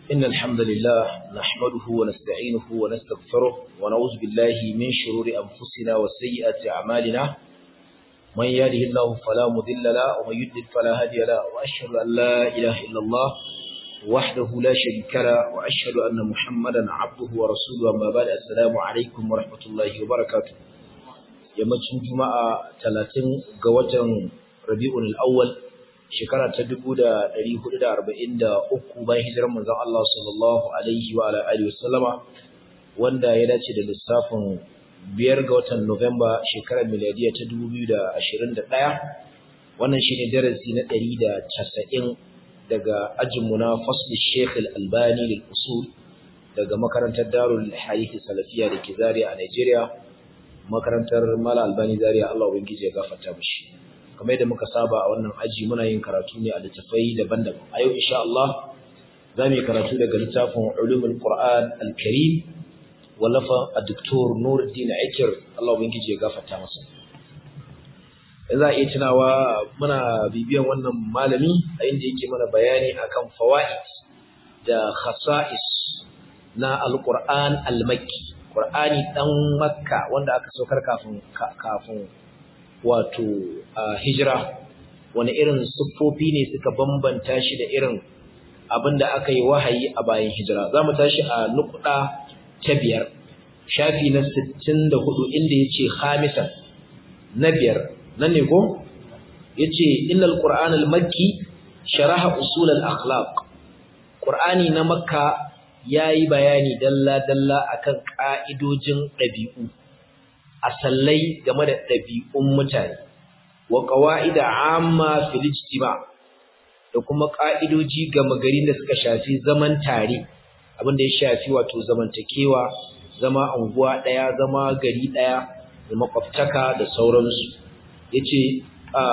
إن الحمد لله نحمده ونستعينه ونستغفره ونعوذ بالله من شرور أنفسنا وسيئات أعمالنا من يهده الله فلا مضل له ومن يضلل فلا هادي له وأشهد أن لا إله إلا الله وحده لا شريك له وأشهد أن محمدا عبده ورسوله أما بعد السلام عليكم ورحمة الله وبركاته yammacin juma'a talatin ga watan rabi'ul awwal shekara ta dubu da ɗari hudu da arba'in da uku bayan hijirar manzon Allah sallallahu alaihi wa alihi wasallama wanda ya dace da lissafin biyar ga watan Nuwamba shekarar miladiya ta dubu biyu da ashirin da ɗaya wannan shine darasi na ɗari da casa'in daga ajinmu na fasli Sheikh Al-Albani lil usul daga makarantar Darul Hadith Salafiya da ke Zaria a Nigeria makarantar Mala Albani Zaria Allah ubangiji ya gafarta mishi kamar yadda muka saba a wannan aji muna yin karatu ne a littafai daban-daban a yau insha Allah za mu yi karatu daga littafin Ulumul Qur'an Al-Karim wallafa a Dr. Nuruddin Aikir Allah ubangiji ya gafarta masa za a iya tunawa muna bibiyan wannan malami a inda yake mana bayani akan fawaid da khasa'is na Al-Qur'an Al-Makki Qur'ani dan Makka wanda aka saukar kafin kafin wato hijira wani irin siffofi ne suka bambanta shi da irin abinda aka yi wahayi a bayan hijira zamu tashi a nukuda ta biyar shafi na 64 inda yace khamisan na biyar nan ne ko yace innal qur'ana al-makki sharaha usul al-akhlaq qur'ani na makka ya yi bayani dalla-dalla akan ƙa'idojin ɗabi'u, asallai game da ɗabi'un mutane, wa ƙawa'ida amma filijtima da kuma ƙa'idoji gama gari da suka shafi zaman tare, abinda ya shafi wato zamantakewa, zama anguwa ɗaya, zama gari ɗaya, da makwabtaka da sauransu. Ya ce,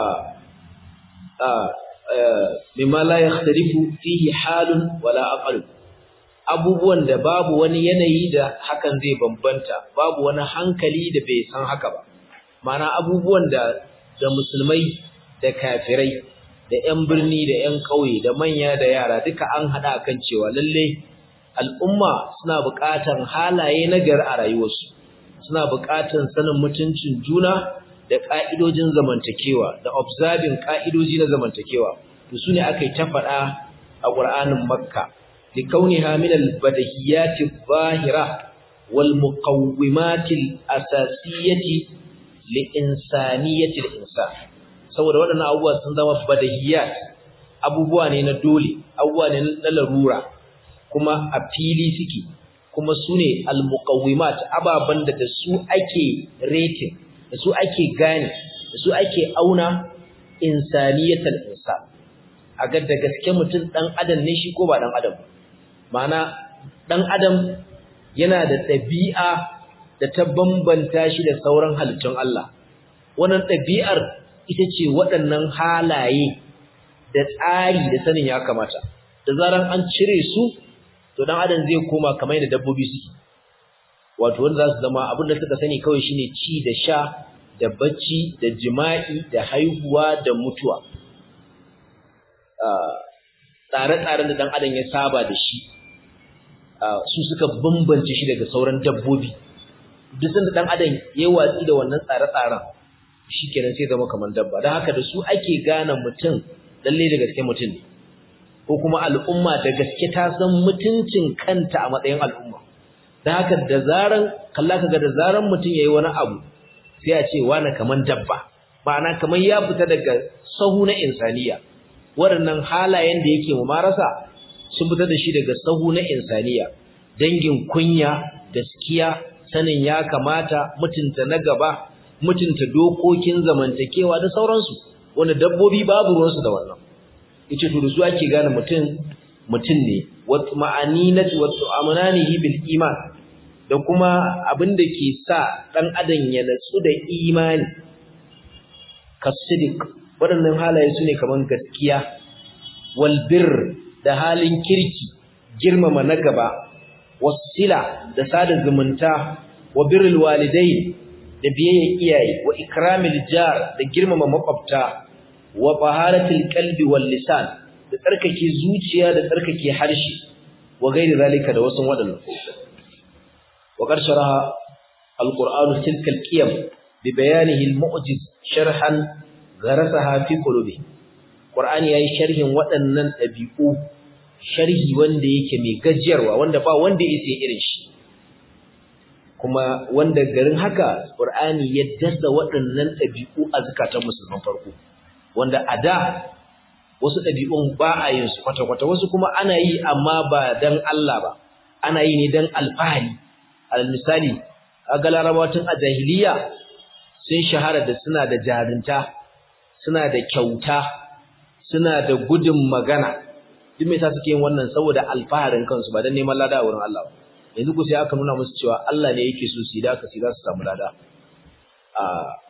mimma la ya fihi halun wala aqalun abubuwan da babu wani yanayi da hakan zai bambanta babu wani hankali da bai san haka ba mana abubuwan da da musulmai da kafirai da ƴan birni da ƴan ƙauye da manya da yara duka an hada kan cewa lalle al'umma suna buƙatar halaye na gari a rayuwarsu suna buƙatar sanin mutuncin juna da ƙa'idojin zamantakewa da observing ƙa'idoji na zamantakewa to sune aka yi ta faɗa a Qur'anin Makka لكونها من البديهيات الظاهرة والمقومات الأساسية لإنسانية الإنسان saboda waɗannan abubuwa sun zama badahiyat abubuwa ne na dole abubuwa ne na larura kuma a fili suke kuma su ne almuqawwimat ababan da da su ake rating da su ake gane da su ake auna insaniyatal insan a ga da gaske mutum dan adam ne shi ko ba dan adam ba Ma'ana ɗan adam yana da ɗabi'a da ta bambanta shi da sauran halittun Allah. Wannan ɗabi'ar ita ce waɗannan halaye da tsari da sanin ya kamata. Da zaran an cire su, to ɗan adam zai koma kamar yadda dabbobi suke. Wato wanda za su zama abin da suka sani kawai shine ci da sha da bacci da jima'i da haihuwa da mutuwa. Tsare-tsaren da ɗan adam ya saba da shi su suka bambance shi daga sauran dabbobi duk sanda dan adam yayi watsi da wannan tsare-tsaren shikenan sai zama kamar dabba dan haka da su ake gane mutum lalle da gaske mutum ne ko kuma al'umma da gaske ta san mutuncin kanta a matsayin al'umma dan haka da zaran kalla kaga da zaran mutum yayi wani abu sai a ce wani kaman dabba ma'ana kaman ya fita daga sahu na insaniya waɗannan halayen da yake mumarasa sun fitar da shi daga sahu na insaniya dangin kunya gaskiya sanin ya kamata mutunta na gaba mutunta dokokin zamantakewa da sauransu wanda dabbobi babu ruwansu da wannan yace to da su ake gane mutum mutum ne wat ma'aninati wat amananihi bil iman da kuma abin da ke sa dan adam ya natsu da imani kasidik waɗannan halaye su ne kaman gaskiya wal birr da halin kirki girmama na gaba wasila da sada zumunta wa birrul walidai da biyayya iyaye wa ikramil jar da girmama makwabta wa taharatil qalbi wal lisan da tsarkake zuciya da tsarkake harshe wa gairi zalika da wasu waɗannan wa qarsharaha alqur'anu tilka alqiyam bi bayanihi almu'jiz sharhan gharasaha fi qulubi qur'ani yayi sharhin waɗannan ɗabi'u sharhi wanda yake mai gajiyarwa wanda ba wanda yake irin shi kuma wanda garin haka qur'ani ya dasa waɗannan ɗabi'u a zakatan musulman farko wanda a da wasu ɗabi'un ba a yin su kwata-kwata wasu kuma ana yi amma ba dan Allah ba ana yi ne dan alfahari al misali aga larabawa tun a jahiliya sun shahara da suna da jarinta suna da kyauta suna da gudun magana duk me yasa suke yin wannan saboda alfaharin kansu ba dan neman lada a wurin Allah ba yanzu ku sai aka nuna musu cewa Allah ne yake so su yi da aka sai za su samu lada a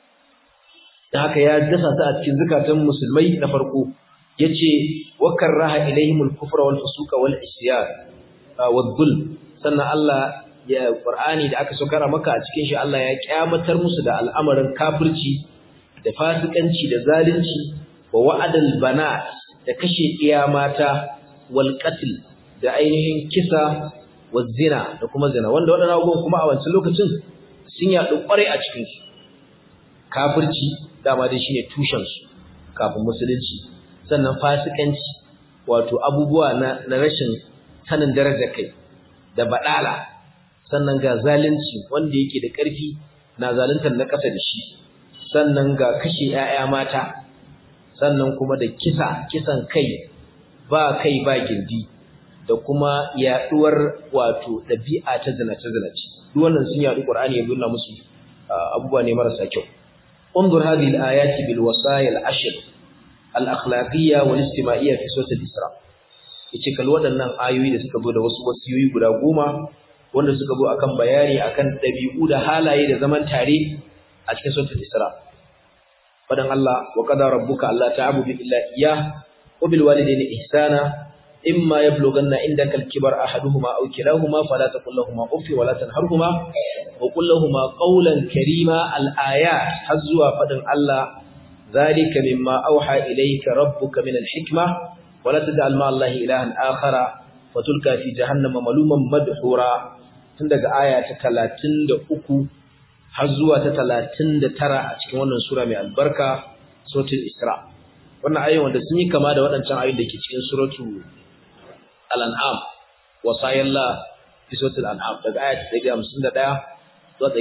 da haka ya dasa ta a cikin zakatan musulmai na farko yace wa karaha ilaihimul kufra wal fusuqa wal isyan wal dhulm sannan Allah ya Qur'ani da aka saukara maka a cikin shi Allah ya kyamatar musu da al'amarin kafirci da fasikanci da zalunci wa wa'adal banat da kashe iya mata wal qatl da ainihin kisa wa zina da kuma zina wanda wadannan abubuwan kuma a wancan lokacin sun yaɗu kwarai a cikin su kafirci dama dai shine tushen su kafin musulunci sannan fasikanci wato abubuwa na, na rashin sanin darajar kai da badala sannan ga zalunci wanda yake da ƙarfi na zaluntar na ƙasa da shi sannan ga kashe 'ya'ya mata sannan kuma da kisa kisan kai ba kai ba gindi da kuma yaduwar wato ɗabi'a ta zinace zinace duk wannan sun yadu Qur'ani ya nuna musu abubuwa ne marasa kyau انظر هذه الآيات بالوصايا العشر الأخلاقية والاجتماعية في سورة الإسراء yace kal waɗannan ayoyi da suka zo da wasu wasiyoyi guda goma wanda suka zo akan bayani akan ɗabi'u da halaye da zaman tare a cikin suratul Isra fadan Allah wa qada rabbuka alla ta'budu illa iyyah wa bil walidayni ihsana imma yablughanna indaka al-kibar ahaduhuma aw kilahuma fala taqul lahumā uff wa la tanharhumā wa qul lahumā qawlan karīmā al-ayat hazwa fadan Allah dhalika mimma awhā ilayka rabbuka min al-hikmah wa la taj'al ma'a Allahi ilahan akhara fatulka fi jahannama maluman madhura tun daga aya ta 33 har zuwa ta 39 a cikin wannan sura mai albarka suratul Isra wannan ayoyin wanda sun yi kama da waɗancan ayoyin da ke cikin suratul Al-An'am wasayalla fi suratul An'am daga aya ta 151 zuwa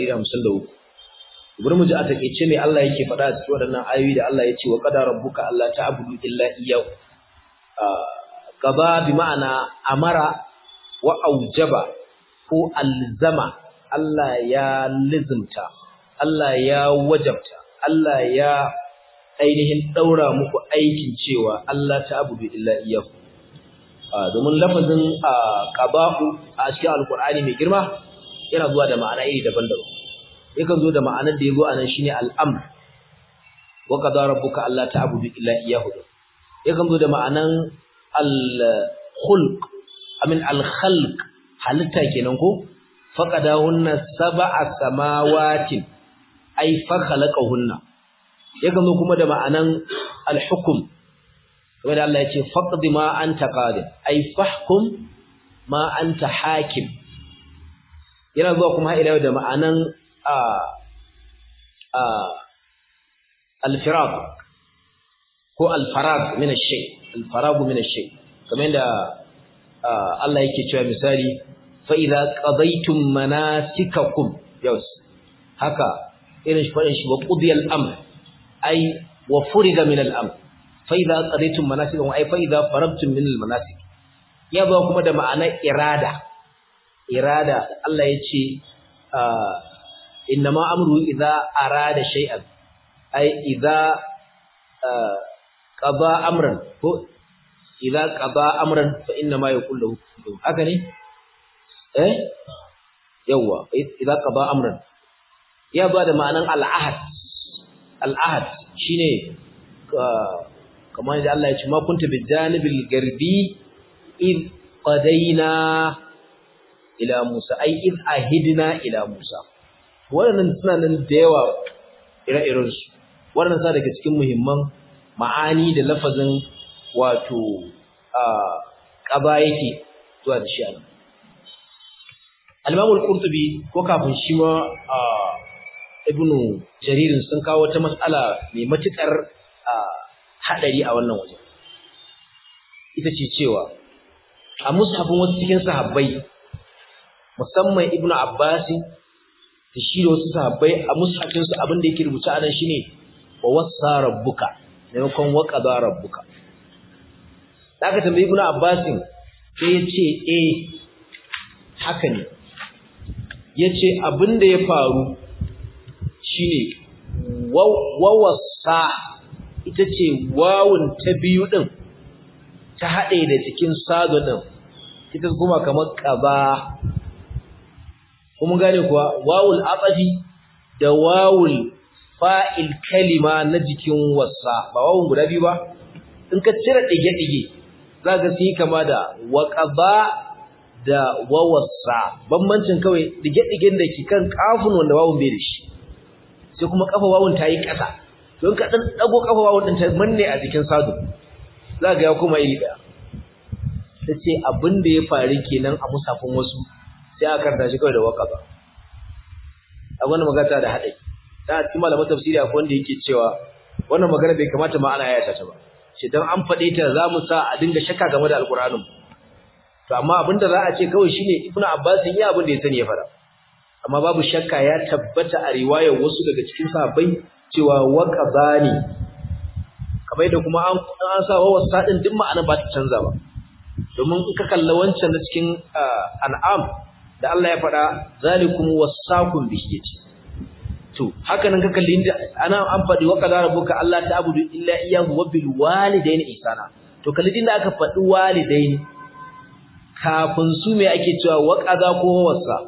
153 bari mu ji a takeice me Allah yake faɗa a cikin waɗannan ayoyi da Allah ya ce wa qadara rabbuka alla ta'budu illa iyyahu qada bi ma'ana amara wa aujaba ko alzama Allah ya lizimta Allah ya wajabta Allah ya ainihin daura muku aikin cewa Allah ta'budu illa iyyahu domin lafazin qaba'u a cikin alqur'ani mai girma yana zuwa da ma'ana iri daban-daban yakan zo da ma'anar da yazo anan shine al'amr wa qadara rabbuka alla ta'budu illa iyyahu yakan zo da ma'anan al-khulq amin al-khalq halitta kenan ko faqadahunna sab'a samawatin ay fa khalaqahunna yakan zo kuma da ma'anan al-hukm kamar da Allah ya ce faqdi ma anta qadir ay fahkum ma anta hakim yana zuwa kuma ila da ma'anan a a al-firaq ko al-farag min ash-shay al-farag min ash-shay kamar da Allah yake cewa misali fa idza qadaytum manasikakum yau haka irin shi fadin shi wa qudiya al-amr ay wa furiga min al-amr fa idza qadaytum manasikakum ay fa idza faragtum min al-manasik ya ba kuma da ma'anar irada irada Allah yace innama amru idza arada shay'an ay idza qada amran ko idza qada amran fa inna ma yaqul lahu haka ne eh yawa idza qada amran ya ba da ma'anan al-ahad al-ahad shine kamar da Allah ya ce ma kunta bi janibil garbi id qadaina ila Musa ai id ahidna ila Musa wannan suna nan da yawa ire-iren su wannan sa daga cikin muhimman ma'ani da lafazin wato ƙaba yake zuwa da shi a nan al-imam al-qurtubi ko kafin shi ma ibnu jaririn sun kawo wata mas'ala mai matukar hadari a wannan waje ita ce cewa a mushafin wasu cikin sahabbai musamman ibnu abbas da shi da wasu sahabbai a mushafin su abin da yake rubuta a nan shine wa wasa rabbuka maimakon wa qada rabbuka da aka tambayi ibnu abbas sai ya ce eh haka ne yace abin da ya faru shine wawassa ita ce wawun ta biyu din ta haɗe da cikin sado din ita kuma kamar ƙaba kuma gane kuwa wawul aqafi da wawul fa'il kalima na jikin wassa ba wawun guda biyu ba in ka cire dige-dige za ka sai kama da waqaba da wawassa bambancin kawai dige-digen da ke kan kafin wanda wawun bai da shi sai kuma kafa wawun ta yi ƙasa don ka ɗan ɗago kafa wawun ɗin ta manne a jikin sadu za ga ya kuma iri ɗaya ta ce abin da ya faru kenan a musafin wasu sai aka karanta shi kawai da waka ba a wannan magana da haɗari ta cikin malaman tafsiri akwai wanda yake cewa wannan magana bai kamata ma ana yata ta ba shi dan an faɗe ta za mu sa a dinga shakka game da alƙur'anin to amma abin da za a ce kawai shine ibnu abbas ya abin da ya sani ya fara amma babu shakka ya tabbata a riwayar wasu daga cikin sahabbai cewa waqabani kamar da kuma an an sa wa wasadin duk ma'ana ba ta canza ba domin in ka kalla wancan na cikin an'am da Allah ya faɗa zalikum wasaqum bihi to haka nan ka kalli inda ana an faɗi wa qadara rabbuka alla ta'budu illa iyyahu wa bil walidayni ihsana to kalli inda aka faɗi walidayni kafin su me ake cewa wa qada ko wasa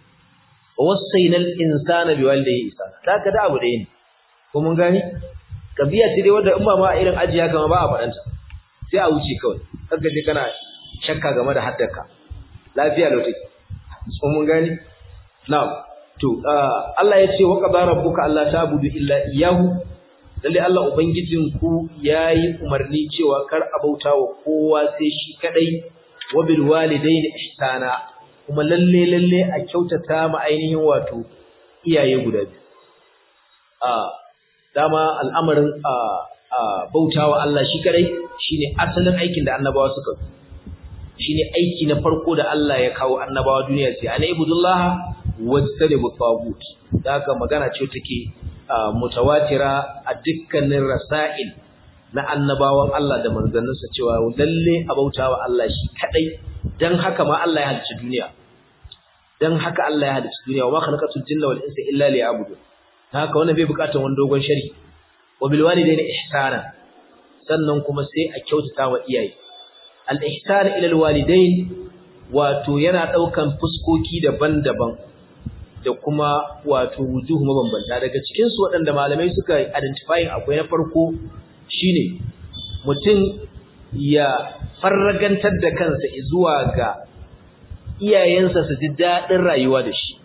wasaina al-insana biwalidayhi ihsana haka da abu ɗaya ne ko mun gani kabiya ce dai wanda in ba ma irin ajiya kama ba a faɗanta sai a wuce kawai kaga je kana shakka game da haddarka lafiya lau take ko mun gani na'am to Allah ya ce wa qadara rabbuka alla ta'budu illa iyyahu lalle Allah ubangijin ku yayi umarni cewa kar a bauta wa kowa sai shi kadai wa bil walidayni ihsana kuma lalle lalle a kyautata ma ainihin wato iyaye guda biyu a dama al'amarin a bautawa Allah shi kadai shine asalin aikin da annabawa suka shine aiki na farko da Allah ya kawo annabawa duniya sai ana ibudullah wajtanibu tagut da haka magana ce take mutawatira a dukkanin rasail na annabawan Allah da manzanninsa cewa lalle a bautawa Allah shi kadai dan haka ma Allah ya halicci duniya dan haka Allah ya halicci duniya wa ma khalaqatul jinna wal insa illa liya'budun haka wannan bai bukatar wani dogon shari wa bil walidayni ihsana sannan kuma sai a kyautata wa iyaye al ihsan ila al walidain wato yana daukan fuskoki daban-daban da kuma wato wujuhu mabambanta daga cikin su waɗanda malamai suka identifying akwai na farko shine mutum ya farragantar da kansa zuwa ga iyayensa su ji daɗin rayuwa da shi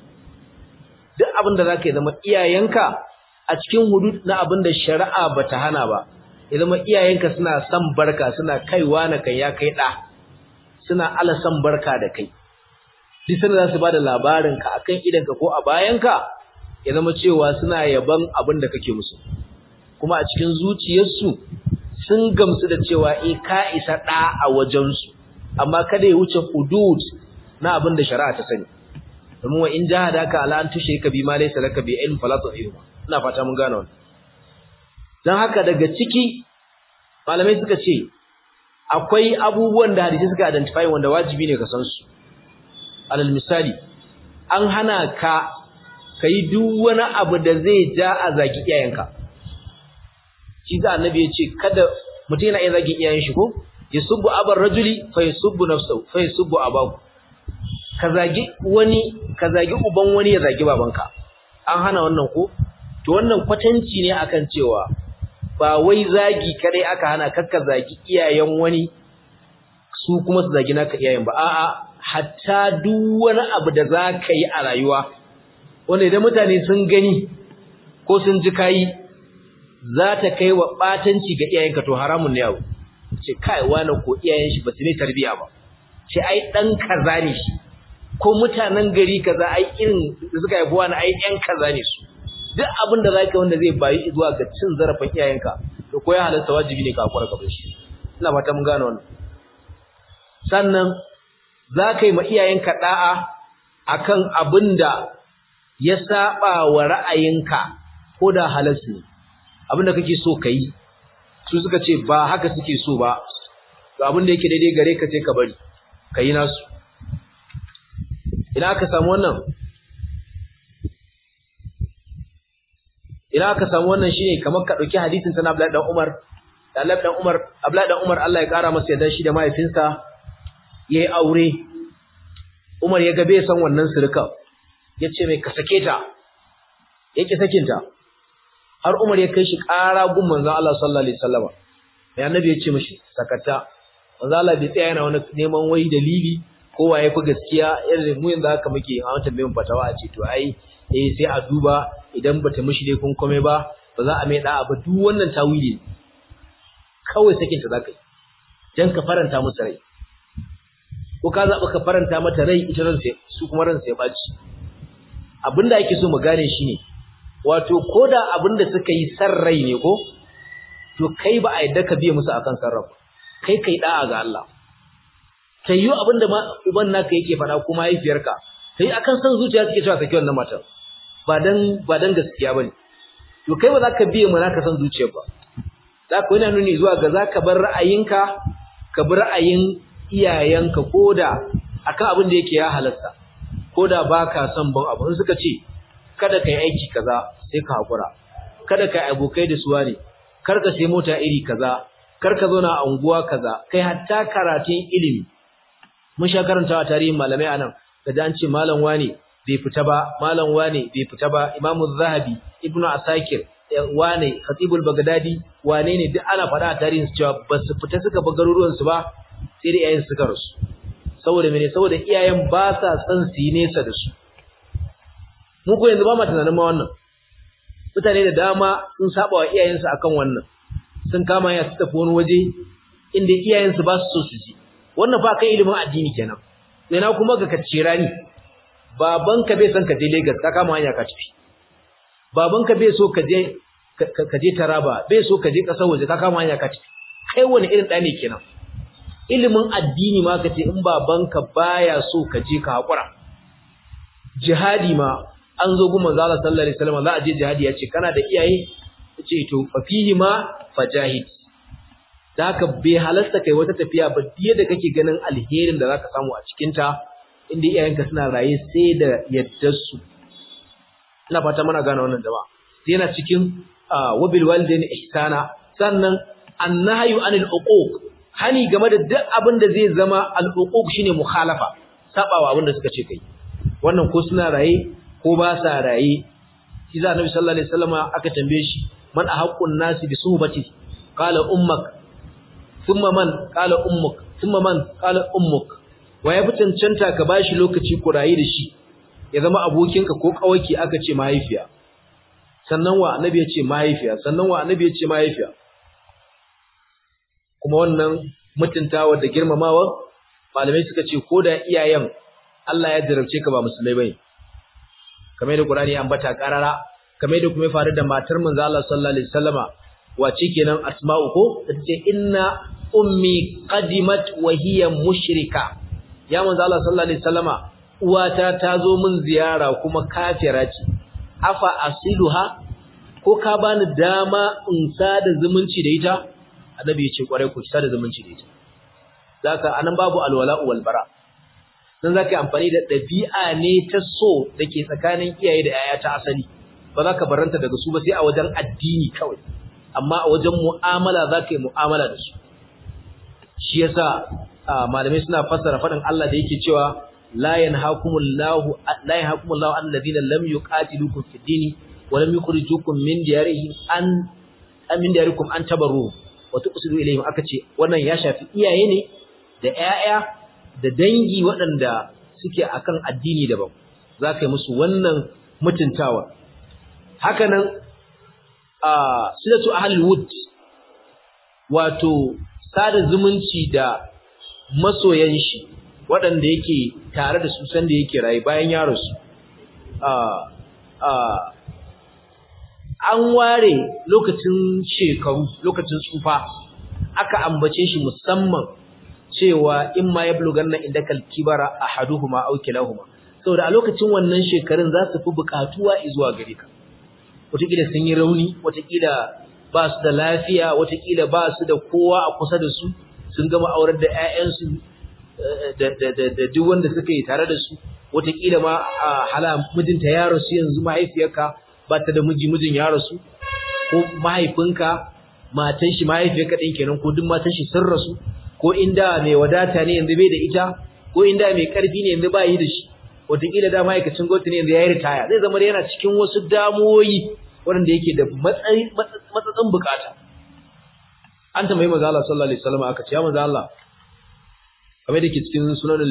duk abin da zaka yi zama iyayenka a cikin hudud na abin da shari'a bata hana ba ya zama iyayenka suna son barka suna kaiwa na kai ya kai da suna ala son barka da kai duk sanda za su bada labarin ka akan idanka ko a bayanka ya zama cewa suna yaban abin da kake musu kuma a cikin zuciyarsu sun gamsu da cewa eh ka isa da a wajensu amma kada ya wuce hudud na abin da shari'a ta sani domin wa in jahadaka ala an tushe ka bi ma laysa laka bi ilm fala tu'ihuma ina fata mun gane wannan dan haka daga ciki malamai suka ce akwai abubuwan da hadisi suka identify wanda wajibi ne ka san su alal misali an hana ka kai duk wani abu da zai ja a zaki iyayenka shi da annabi ya ce kada mutum yana iya zagin iyayen shi ko yasubbu abar rajuli fa yasubbu nafsahu fa yasubbu abahu ka zagi wani ka zagi uban wani ya zagi babanka an hana wannan ko to wannan kwatanci ne akan cewa ba wai zagi kadai aka hana kakka zagi iyayen wani su kuma su zagi naka iyayen ba a'a hatta duk wani abu da zaka yi a rayuwa wanda idan mutane sun gani ko sun ji kai za ta kai wa batanci ga iyayenka to haramun ne yau ce kai wani ko iyayen shi ba su ne tarbiya ba ce ai dan kaza ne shi ko mutanen gari kaza ai irin da suka haifi wani ai yan kaza ne su duk abin da zaka wanda zai bayi zuwa ga cin zarafin iyayenka to ko ya halarta wajibi ne ka hakura ka bar shi ina fata mun gane wannan sannan zaka yi ma iyayenka da'a akan abin da ya saba wa ra'ayinka ko da halas ne abin da kake so kai su suka ce ba haka suke so ba to abin da yake daidai gare ka sai ka bari kai nasu ina aka samu wannan ina aka samu wannan shine kamar ka dauki hadisin sana Abdullahi dan Umar da Abdullahi dan Umar Abdullahi dan Umar Allah ya kara masa yadda shi da mahaifinsa yayi aure Umar ya ga bai san wannan sirka yace mai ka sake ta yake sakin ta har Umar ya kai shi kara gun manzon Allah sallallahu alaihi wasallam sai annabi ya ce mishi sakata manzon Allah bai tsaya yana wani neman wai dalili kowa ya fi gaskiya irin mu yanzu haka muke a wata bayan fatawa a ce to ai eh sai a duba idan bata mishi dai kun kome ba ba za a mai da'a ba duk wannan tawili kawai sakin ta zaka yi dan ka faranta musu rai ko ka zaba ka faranta mata rai ita ran sai su kuma ran sai baci abinda ake so mu gane shine wato koda abinda suka yi san rai ne ko to kai ba a yadda ka biye musu akan sarrafa kai kai da'a ga Allah sai yi abinda ma uban naka yake faɗa ko mahaifiyarka sai akan san zuciya suke cewa saki wannan matar ba dan ba dan gaskiya bane to kai ba za ka biye mu naka san zuciya ba za ka yana nuni zuwa ga za ka bar ra'ayinka ka bi ra'ayin iyayenka koda akan abin da yake ya halasta koda baka son ban abu in suka ce kada kai aiki kaza sai ka hakura kada kai abokai da suwa ne kar ka sai mota iri kaza kar ka zauna a unguwa kaza kai hatta karatun ilimi mun sha karantawa tarihin malamai anan da an ce malam wane bai fita ba malam wane bai fita ba imamu zahabi ibnu asakir wane khatibul bagdadi wane ne duk ana faɗa a tarihin su cewa ba su fita suka ba garuruwan su ba sai da iyayen suka rasu saboda mene saboda iyayen ba sa san su yi nesa da su mu ko yanzu ba ma tunanin ma wannan mutane da dama sun saba wa iyayensu akan wannan sun kama ya su tafi wani waje inda iyayensu ba su so su ji wannan fa kai ilimin addini kenan ina kuma ga kacira ni babanka bai san ka je Lagos ka kama hanya ka tafi babanka bai so ka je ka je Taraba bai so ka je kasar waje ka kama hanya ka tafi kai wani irin da ne kenan ilimin addini ma kace in babanka baya so ka je ka hakura jihadi ma an zo gun manzo Allah sallallahu alaihi wasallam za a je jihadi yace kana da iyaye yace to fa fihi ma fajahid da haka bai halasta kai wata tafiya ba diye da kake ganin alherin da zaka samu a cikin ta inda iyayenka suna raye sai da yaddar su ina fata muna gane wannan jama'a sai yana cikin wabil walidaini ihsana sannan annahyu anil uquq hani game da duk abin da zai zama al uquq shine mukhalafa sabawa abin da suka ce kai wannan ko suna raye ko ba sa raye shi za annabi sallallahu alaihi wasallama aka tambaye shi man ahaqqun nasi bi suhbati qala ummak thumma man qala ummuk thumma man qala ummuk wa ya fi cancanta ka bashi lokaci ku rayu da shi ya zama abokinka ko kawaki aka ce mahaifiya sannan wa annabi ya ce mahaifiya sannan wa annabi ya ce mahaifiya kuma wannan mutuntawa da girmamawa malamai suka ce ko da iyayen Allah ya jarabce ka ba musulmai bane kamar da Qur'ani ya ambata karara kamar da kuma ya faru da matar manzo Allah sallallahu alaihi wasallama wace kenan asma'u ko tace inna ummi qadimat wa hiya mushrika ya manzo Allah sallallahu alaihi wasallama uwata ta zo min ziyara kuma kafira ce afa asiluha ko ka bani dama in sada zumunci da ita annabi ya ce kwarai ku sada zumunci da ita zaka anan babu alwala wal bara dan zaka yi amfani da dabi'a ne ta so dake tsakanin iyaye da yaya ta asali ba za ka baranta daga su ba sai a wajen addini kawai amma a wajen mu'amala za ka yi mu'amala da su shi yasa malamai suna fassara faɗin Allah da yake cewa la yanhakumullahu la yanhakumullahu an ladina lam yuqatilukum fid dini wa lam yukhrijukum min diyarihim an min diyarikum an tabarru wa tuqsidu ilayhim aka ce wannan ya shafi iyaye ne da ƴaƴa da dangi waɗanda suke akan addini daban za ka yi musu wannan mutuntawa hakanan a silatu ahlul wud wato sada zumunci da masoyan shi waɗanda yake tare da su sanda yake rayu bayan ya rasu an ware lokacin shekaru lokacin tsufa aka ambace shi musamman cewa in ma ya buluganna inda kalkibara ahaduhuma aw kilahuma saboda a lokacin wannan shekarun za su fi bukatuwa zuwa gare ka wataƙila sun yi rauni wataƙila ba su da lafiya wataƙila ba su da kowa a kusa da su sun gama aurar da 'ya'yansu da duk wanda suka yi tare da su wataƙila ma a hala mijinta ya rasu yanzu mahaifiyarka ba ta da miji mijin ya rasu ko mahaifinka matan shi mahaifiyarka ɗin kenan ko duk matan shi sun rasu ko inda mai wadata ne yanzu bai da ita ko inda mai ƙarfi ne yanzu ba yi da shi wataƙila da ma'aikacin gwamnati ne yanzu ya yi ritaya zai zama yana cikin wasu damuwoyi waɗanda yake da matsatsin bukata an tambayi manzo Allah sallallahu alaihi wasallam aka ce ya manzo Allah kamar da ke cikin sunan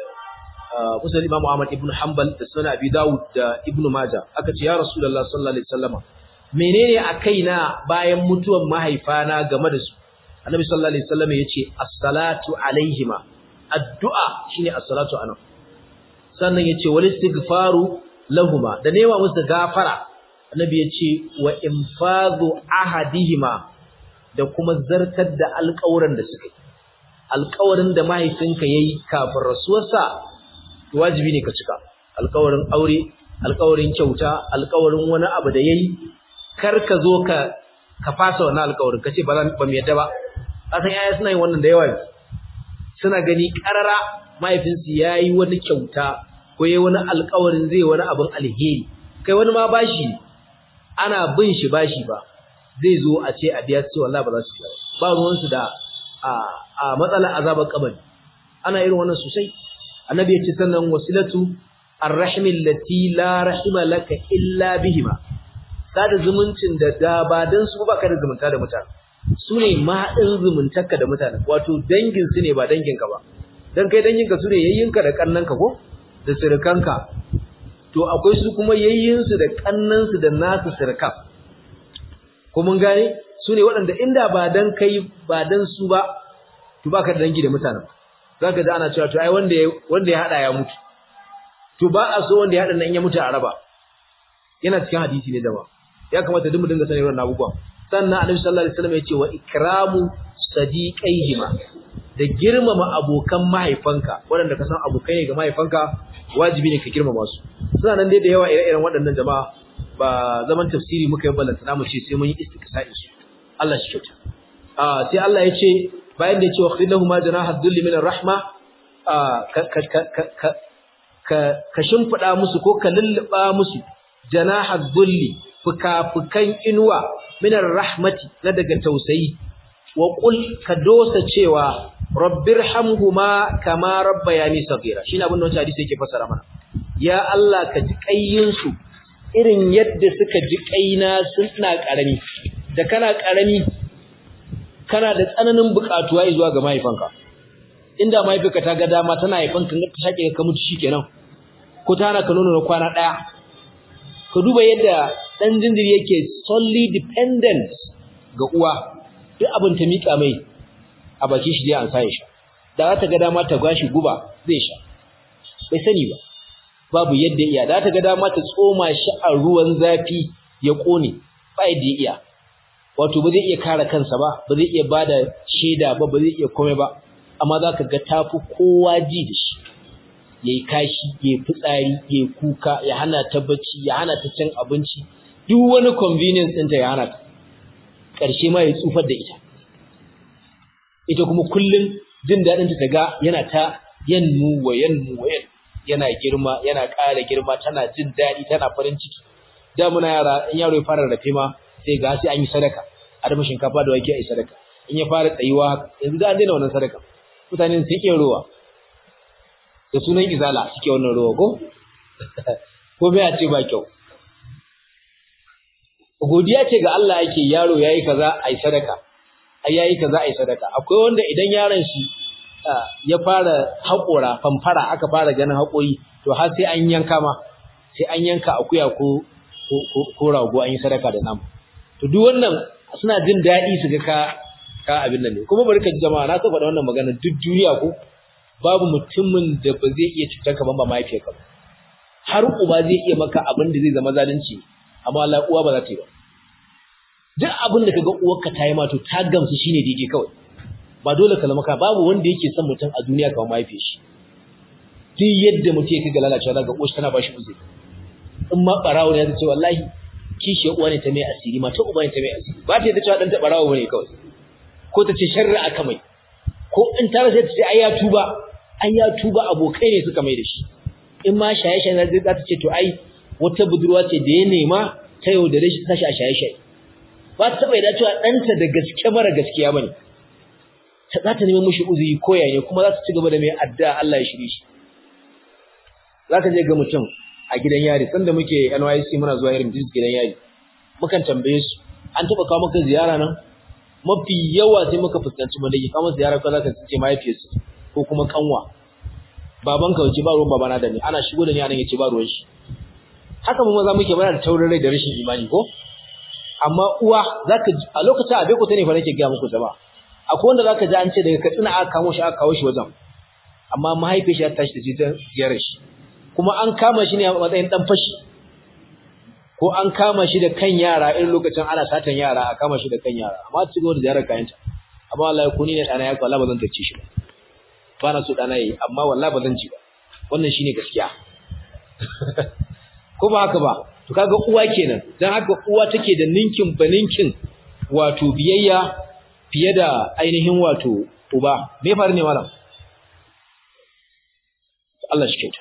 Musa Imam Ahmad ibn Hanbal da sunan Abi Dawud da Ibn Majah aka ce ya Rasulullah sallallahu alaihi wasallam menene a kaina bayan mutuwan mahaifana game da su Annabi sallallahu alaihi wasallam yace as-salatu alaihima addu'a shine as-salatu anan sannan yace wal istighfaru lahuma da nema musu gafara Annabi yace wa infadhu ahadihima da kuma zartar da alƙawuran da suka yi alƙawarin da mahaifinka yayi kafin rasuwarsa wajibi ne ka cika alƙawarin aure alƙawarin kyauta alƙawarin wani abu da yayi kar ka zo ka ka fasa wannan alƙawarin kace ba zan ba mu yadda ba kasan yaya suna yin wannan da yawa suna gani karara mahaifinsu yayi wani kyauta ko yayi wani alƙawarin zai wani abin alheri kai wani ma bashi ana bin shi bashi ba zai zo a ce a biya su wallahi ba za su biya ba ruwansu da a a matsalar azabar kabari ana irin wannan sosai annabi ya ce sannan wasilatu arrahmi allati la rahima laka illa bihima sada zumuncin da da ba dan su ba ka da zumunta da mutane su ne mahaɗin zumuntarka da mutane wato dangin su ne ba danginka ba dan kai danginka su ne yayyinka da kannanka ko da sirkanka to akwai su kuma yayyinsu da kannansu da nasu sirkan ko mun gane su ne waɗanda inda ba dan kai ba dan su ba to baka da dangi da mutanen zaka ji ana cewa to ai wanda ya wanda ya hada ya mutu to ba a so wanda ya hada nan ya mutu a raba yana cikin hadisi ne dama ya kamata duk mu dinga sanin wannan abubuwan sannan annabi sallallahu alaihi wasallam ya ce wa ikramu sadiqaihima da girmama abokan mahaifanka waɗanda ka san abokai ne ga mahaifanka wajibi ne ka girmama su suna nan dai da yawa ire-iren waɗannan jama'a ba zaman tafsiri muka yi ballanta mu ce sai mun yi istiqsa'i su Allah shi kyauta ah sai Allah ya ce bayan da ya ce wa khidlahu janaha dhulli min rahma ka ka ka ka ka shimfida musu ko ka lulluba musu janaha dhulli fuka-fukan inuwa min rahmati na daga tausayi wa qul ka dosa cewa rabbirhamhuma kama rabbayani saghira shine abin da wannan hadisi yake fasara mana ya Allah ka ji kayyin su irin yadda suka ji kaina suna karami da kana karami kana da tsananin bukatuwa zuwa ga mahaifanka inda mahaifinka ta ga dama tana haifanka ka shake ka mutu shikenan ko ta hana ka nono na kwana daya ka duba yadda dan jinjiri yake solely dependent ga uwa duk abin ta mika mai a bakin shi zai ansa ya sha da za ta ga dama ta gashi guba zai sha bai sani ba babu yadda iya da ta ga dama ta tsoma shi a ruwan zafi ya kone ba yadda iya wato ba zai iya kare kansa ba ba zai iya bada shaida ba ba zai iya komai ba amma za ka ga tafi kowa ji da shi yayi kashi yayi fitsari yayi kuka ya hana ta bacci ya hana ta cin abinci duk wani convenience ɗinta ya hana ta ƙarshe ma ya tsufar da ita ita kuma kullum jin daɗinta ta ga yana ta yanmu wa yanmu wa yan yana girma yana ƙara girma tana jin daɗi tana farin ciki da muna yara in yaro ya fara rafe ma sai ga sai an yi sadaka a dafa shinkafa da wake a yi sadaka in ya fara tsayuwa yanzu da an daina wannan sadaka mutane sun iya ruwa da sunan izala suke wannan ruwa ko ko me a ce ba kyau godiya ce ga Allah yake yaro yayi kaza ai sadaka ai yayi kaza ai sadaka akwai wanda idan yaron shi ya fara haƙora famfara aka fara ganin haƙori to har sai an yanka ma sai an yanka akuya ko ko rago an yi sadaka da namu to duk wannan suna jin daɗi su ga ka ka abin nan ne kuma bari ka ji jama'a na saba da wannan magana duk duniya ko babu mutumin da ba zai iya cutar ka ban ba mahaifiyarka ba har uba zai iya maka abin da zai zama zalunci amma Allah uwa ba za ta yi ba duk abin da kaga uwarka ta yi ma to ta gamsu shine daidai kawai ba dole ka zama ka babu wanda yake son mutum a duniya kamar mahaifiyar shi duk yadda mutum yake ga lalacewa daga uwar tana ba shi uzuri in ma barawo ne ya ce wallahi kishiyar uwa ne ta mai asiri mata uba ne ta mai asiri ba ta yadda cewa dan ta barawo ne kawai ko ta ce sharri aka mai ko in ta rasa ta ce ai ya tuba ai ya tuba abokai ne suka mai da shi in ma shaye-shaye zai za ta ce to ai wata budurwa ce da ya nema ta yau da rashi tashi a shaye-shaye ba ta taɓa yadda cewa ɗanta da gaske mara gaskiya ba ne ta za ta nemi mushi uzuri ko ne kuma za ta ci gaba da mai addu'a Allah ya shirye shi za ka je ga mutum a gidan yari sanda muke NYC muna zuwa irin gidan yari mukan tambaye su an taɓa kawo maka ziyara nan mafi yawa sai muka fuskanci mun dake kawo ziyara ko zaka ce mahaifiyarsu ko kuma kanwa baban ka wace ba ruwan babana da ni ana shigo da ni anan yace ba ruwan shi haka mu maza muke bayar da taurin rai da rashin imani ko amma uwa zaka a lokacin abe ko tane fa nake ga muku jama'a akwai wanda zaka ji an ce daga katsina aka kamo shi aka kawo shi wajen amma mahaifiyar shi ta tashi ta ziyarar shi kuma an kama shi ne a matsayin dan fashi ko an kama shi da kan yara irin lokacin ana satan yara a kama shi da kan yara amma ci gaba da ziyarar kayanta amma wallahi ko ni ne dana ya ko Allah ba zan tace shi ba ba na so dana yayi amma wallahi ba zan ci ba wannan shine gaskiya ko ba haka ba to kaga uwa kenan dan haka uwa take da ninkin baninkin wato biyayya fiye da ainihin wato uba me faru ne malam Allah shi kyauta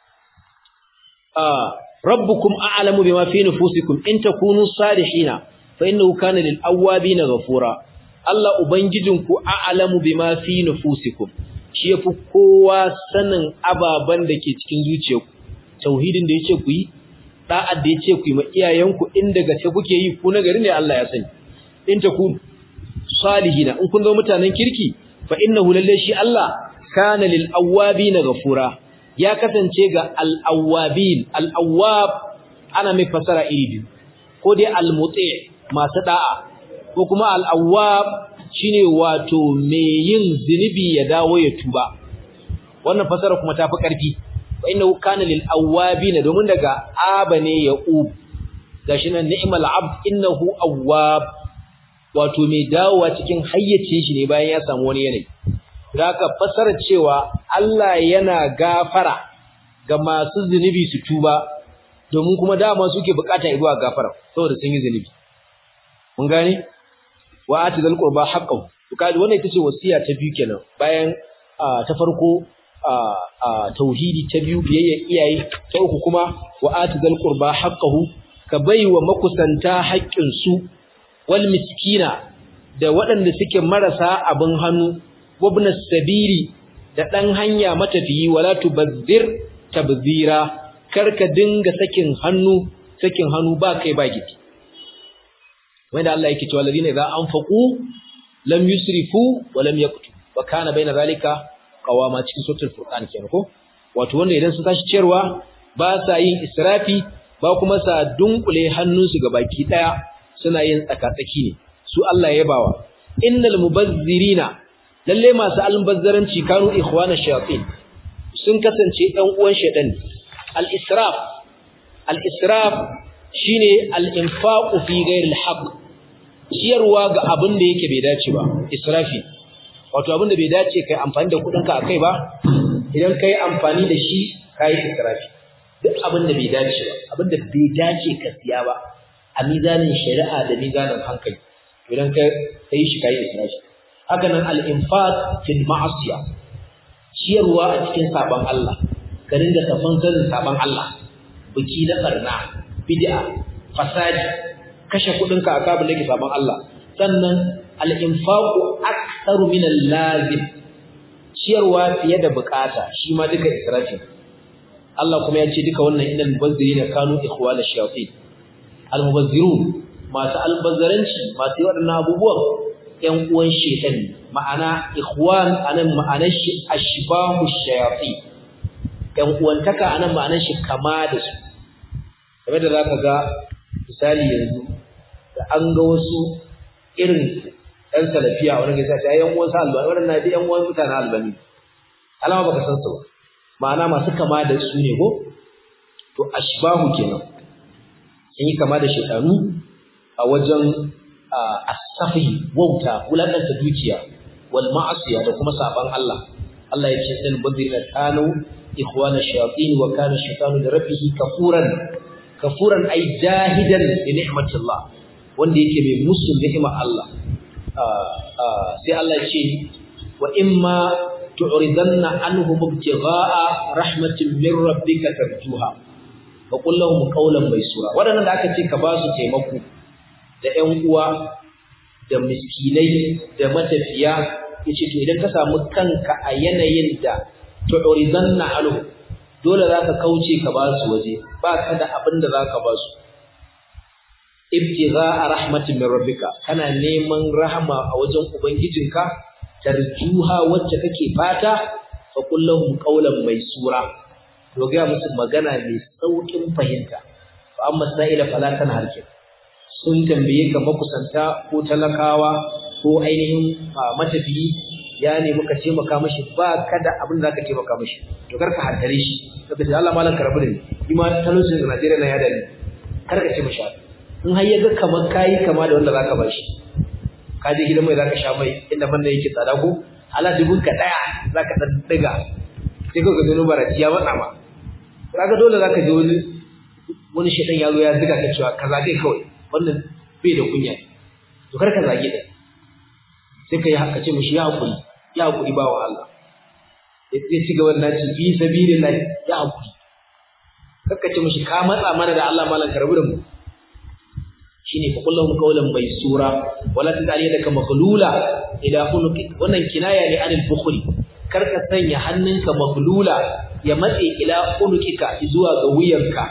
ah rabbukum a'lamu bima fi nufusikum in takunu salihina fa innahu kana lil awwabina ghafura Allah ubangijinku a'lamu bima fi nufusikum shi yafi kowa sanin ababan da ke cikin zuciyarku tauhidin da yace ku yi da'ad da yace ku yi ma iyayenku inda gace kuke yi ku na gari ne Allah ya sani in takunu salihina in kun zo mutanen kirki fa innahu lalle shi Allah kana lil awwabina ghafura ya kasance ga al'awwabin al'awwab ana mai fasara iri biyu ko dai al-mutse masu da'a ko kuma al'awwab shine wato mai yin zunubi ya dawo ya tuba wannan fasara kuma tafi ƙarfi wa innahu kana lil awwabin domin daga aba ne ya ub gashi nan ni'mal abd innahu awwab wato mai dawowa cikin hayyacin shi ne bayan ya samu wani yanayi Zaka fasara cewa Allah yana gafara ga masu zunubi su tuba domin kuma dama suke bukata zuwa gafara saboda sun yi zunubi. Mun gane? Wa atizal qurba haqqahu. Kaji wannan ita ce wasiya ta biyu kenan bayan ta farko tauhidi ta biyu biyayya iyaye ta uku kuma wa atizal qurba haqqahu ka baiwa makusanta haƙƙin su wal miskina da waɗanda suke marasa abin hannu wabna sabiri da dan hanya matafiyi wala tubazzir tabzira karka dinga sakin hannu sakin hannu ba kai ba gidi wanda Allah yake cewa ladina idza anfaqu lam yusrifu wa lam yaqtu wa kana baina zalika qawama cikin suratul furqan kenan ko wato wanda idan sun tashi ciyarwa ba sa yin israfi ba kuma sa dunkule hannunsu ga baki daya suna yin tsaka-tsaki ne su Allah ya bawa innal mubazzirina lalle masu albazzaranci kanu ikhwana shayatin sun kasance ɗan uwan shaytan al-israf al-israf shine al-infaqu fi ghayri al-haqq ciyarwa ga abin da yake bai dace ba israfi wato abin da bai dace kai amfani da kudin ka akai ba idan kai amfani da shi kai israfi duk abin da bai dace ba abin da bai dace ka siya ba a mizanin shari'a da mizanin hankali idan kai kai shi kai israfi haka nan al-infaq fil ma'asiya ciyarwa a cikin saban Allah ka dinga tafan sanin saban Allah biki na barna bid'a fasadi kashe kudin ka aka da ke saban Allah sannan al-infaqu aktharu min al-lazim ciyarwa fiye da bukata shi ma duka israfi Allah kuma ya ce duka wannan innal mubazzirina kanu ikhwana shayatin al-mubazzirun masu albazzaranci masu yi waɗannan abubuwan ‘yan uwan shekan ma'ana ikhwan anan ma'anar shi ashbahu shayatin ‘yan uwantaka anan ma'anar shi kama da su game da za ka ga misali yanzu da an ga wasu irin ɗan salafiya wani gaisa ta ‘yan uwan sa albani waɗanda da ‘yan uwan mutanen albani alama baka san su ba ma'ana masu kama da su ne ko to ashbahu kenan sun yi kama da shaytanu a wajen as-safi wauta wulakanta dukiya wal ma'asiya da kuma saban Allah Allah ya ce dan badirina kanu ikhwana shayatin wa kana shaytanu da rabbihi kafuran kafuran ay jahidan bi ni'matillah wanda yake mai musu ni'imar Allah sai Allah ya ce wa imma tu'ridanna anhum ibtigha'a rahmatin min rabbika tarjuha fa qul lahum qawlan maysura wadannan da aka ce ka ba su taimako da ƴan uwa da miskinai da matafiya yace to idan ka samu kanka a yanayin da tu'ridanna anhum dole zaka kauce ka ba su waje ba ka da abin da zaka ba su ibtigha'a rahmatin min rabbika kana neman rahama a wajen ubangijinka tarjuha wacce kake fata fa kullahum qawlan maysura to ga musu magana mai saukin fahimta fa amma sa'ila fala tanharkin sun tambaye ka makusanta ko talakawa ko ainihin matafiyi ya ne muka ce maka mashi ba kada abin da zaka ce maka mashi to karka hantare shi kaga ce Allah malan karabu da ni ni ma talaucin Najeriya na ya dani karka ce mashi in har yaga kamar kai kama da wanda zaka bashi ka je gidan mai zaka sha mai inda man da yake tsada ko ala dubun ka daya zaka dan diga sai ka gano baraci ya matsa ma kaga dole zaka je wani wani shedan ya zo ya ziga ka cewa kaza dai kawai wannan bai da kunya to kar ka zage da sai ka yi haka ce mishi ya hakuri ya hakuri ba wa Allah sai ci gaba da naci fi sabilillah ya hakuri kakka ce mishi ka matsa mana da Allah malan karbu da mu shine fa kullahum qawlan maysura wala tajal yadaka maghlula ila unuqik wannan kinaya ne anil bukhli kar ka sanya hannunka maghlula ya matse ila unuqika zuwa ga wuyanka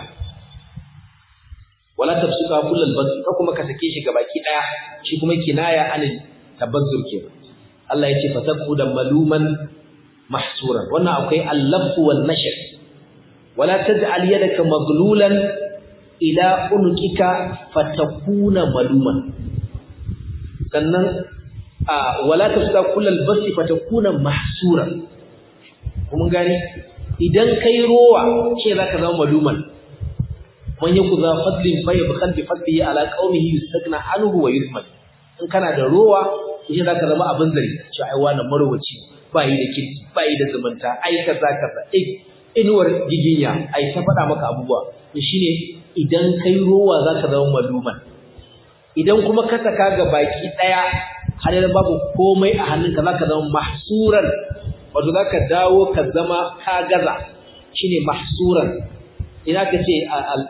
wala tabsuka kullal bas ka kuma ka sake shi gabaki daya shi kuma kinaya anil tabazzur kenan Allah yace fatakku da maluman mahsuran wannan akwai al-laf wal nashr wala taj'al yadaka maghlulan ila unuqika fatakuna maluman sannan wala tafsa kullal basi fatakuna mahsuran kuma gani idan kai rowa ce zaka zama maluman man yaku za fadlin fa yabkhal bi fadlihi ala qaumihi yustagna anhu wa yuzman in kana da rowa shi zaka zama abin zari shi ai wannan marwaci bai da kirki bai da zumunta ai kaza kaza inuwar giginya ai ta faɗa maka abubuwa shine idan kai rowa za ka zama maluman idan kuma ka saka ga baki ɗaya har yanzu babu komai a hannunka za ka zama mahsuran wato za ka dawo ka zama ka gaza shine mahsuran ina ka ce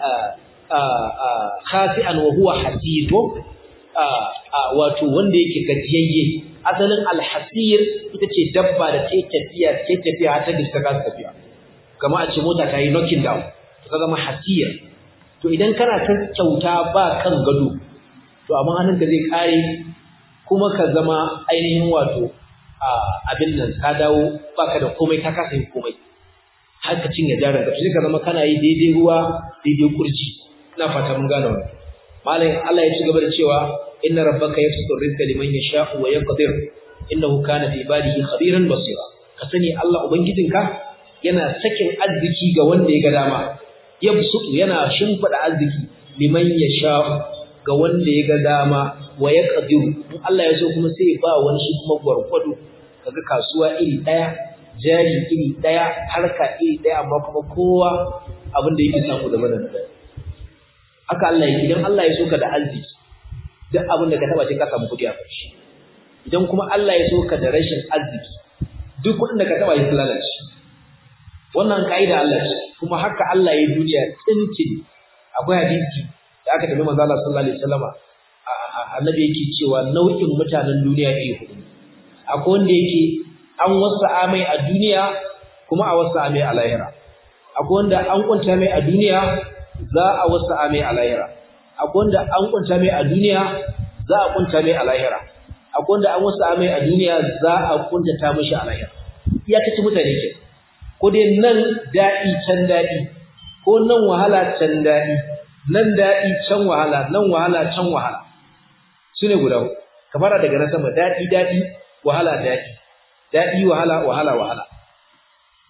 khasi'an wa huwa hasiro wato wanda yake gajiyayye asalin alhasir ita ce dabba da ta tafiya ta tafiya har ta gista ka tafiya kama a ce mota ta yi knocking down ta zama hasir to idan kana ta kyauta ba kan gado to amma hannunka zai kare kuma ka zama ainihin wato abin nan ka dawo baka da komai ka kasa yin komai har ka cinye jarin ka sai ka zama kana yi daidai ruwa daidai kurji ina fata mun gane wannan malam Allah ya ci gaba da cewa inna rabbaka yabsutu rizqa liman yasha'u wa yaqdir innahu kana bi ibadihi khabiran basira ka sani Allah ubangijinka yana sakin arziki ga wanda ya ga dama yabsutu yana shimfida arziki liman yasha'u ga wanda ya ga dama wa yaqdir in Allah ya so kuma sai ba wani shi kuma gwargwado kaga kasuwa iri daya jari iri daya harka iri daya amma kuma kowa abin da yake samu daban da haka Allah yake idan Allah ya so ka da arziki duk abin da ka taba sai ka samu kudi a ƙarshe idan kuma Allah ya so ka da rashin arziki duk kudin da ka taba ya lalace wannan kaida Allah ce kuma haka Allah ya duniya tsintin akwai hadisi da aka tafi manzo Allah sallallahu alaihi wasallama annabi yake cewa nau'in mutanen duniya iri hudu akwai wanda yake an wasa amai a duniya kuma a wasa amai a lahira akwai wanda an kunta mai a duniya za a wasa amai a lahira akwai wanda an kunta mai a duniya za a kunta mai a lahira akwai wanda an wasa amai a duniya za a kuntata mishi a lahira iya kace mutane ke ko dai nan daɗi can daɗi ko nan wahala can daɗi nan daɗi can wahala nan wahala can wahala su ne guda ka fara daga na sama daɗi daɗi wahala daɗi daɗi wahala wahala wahala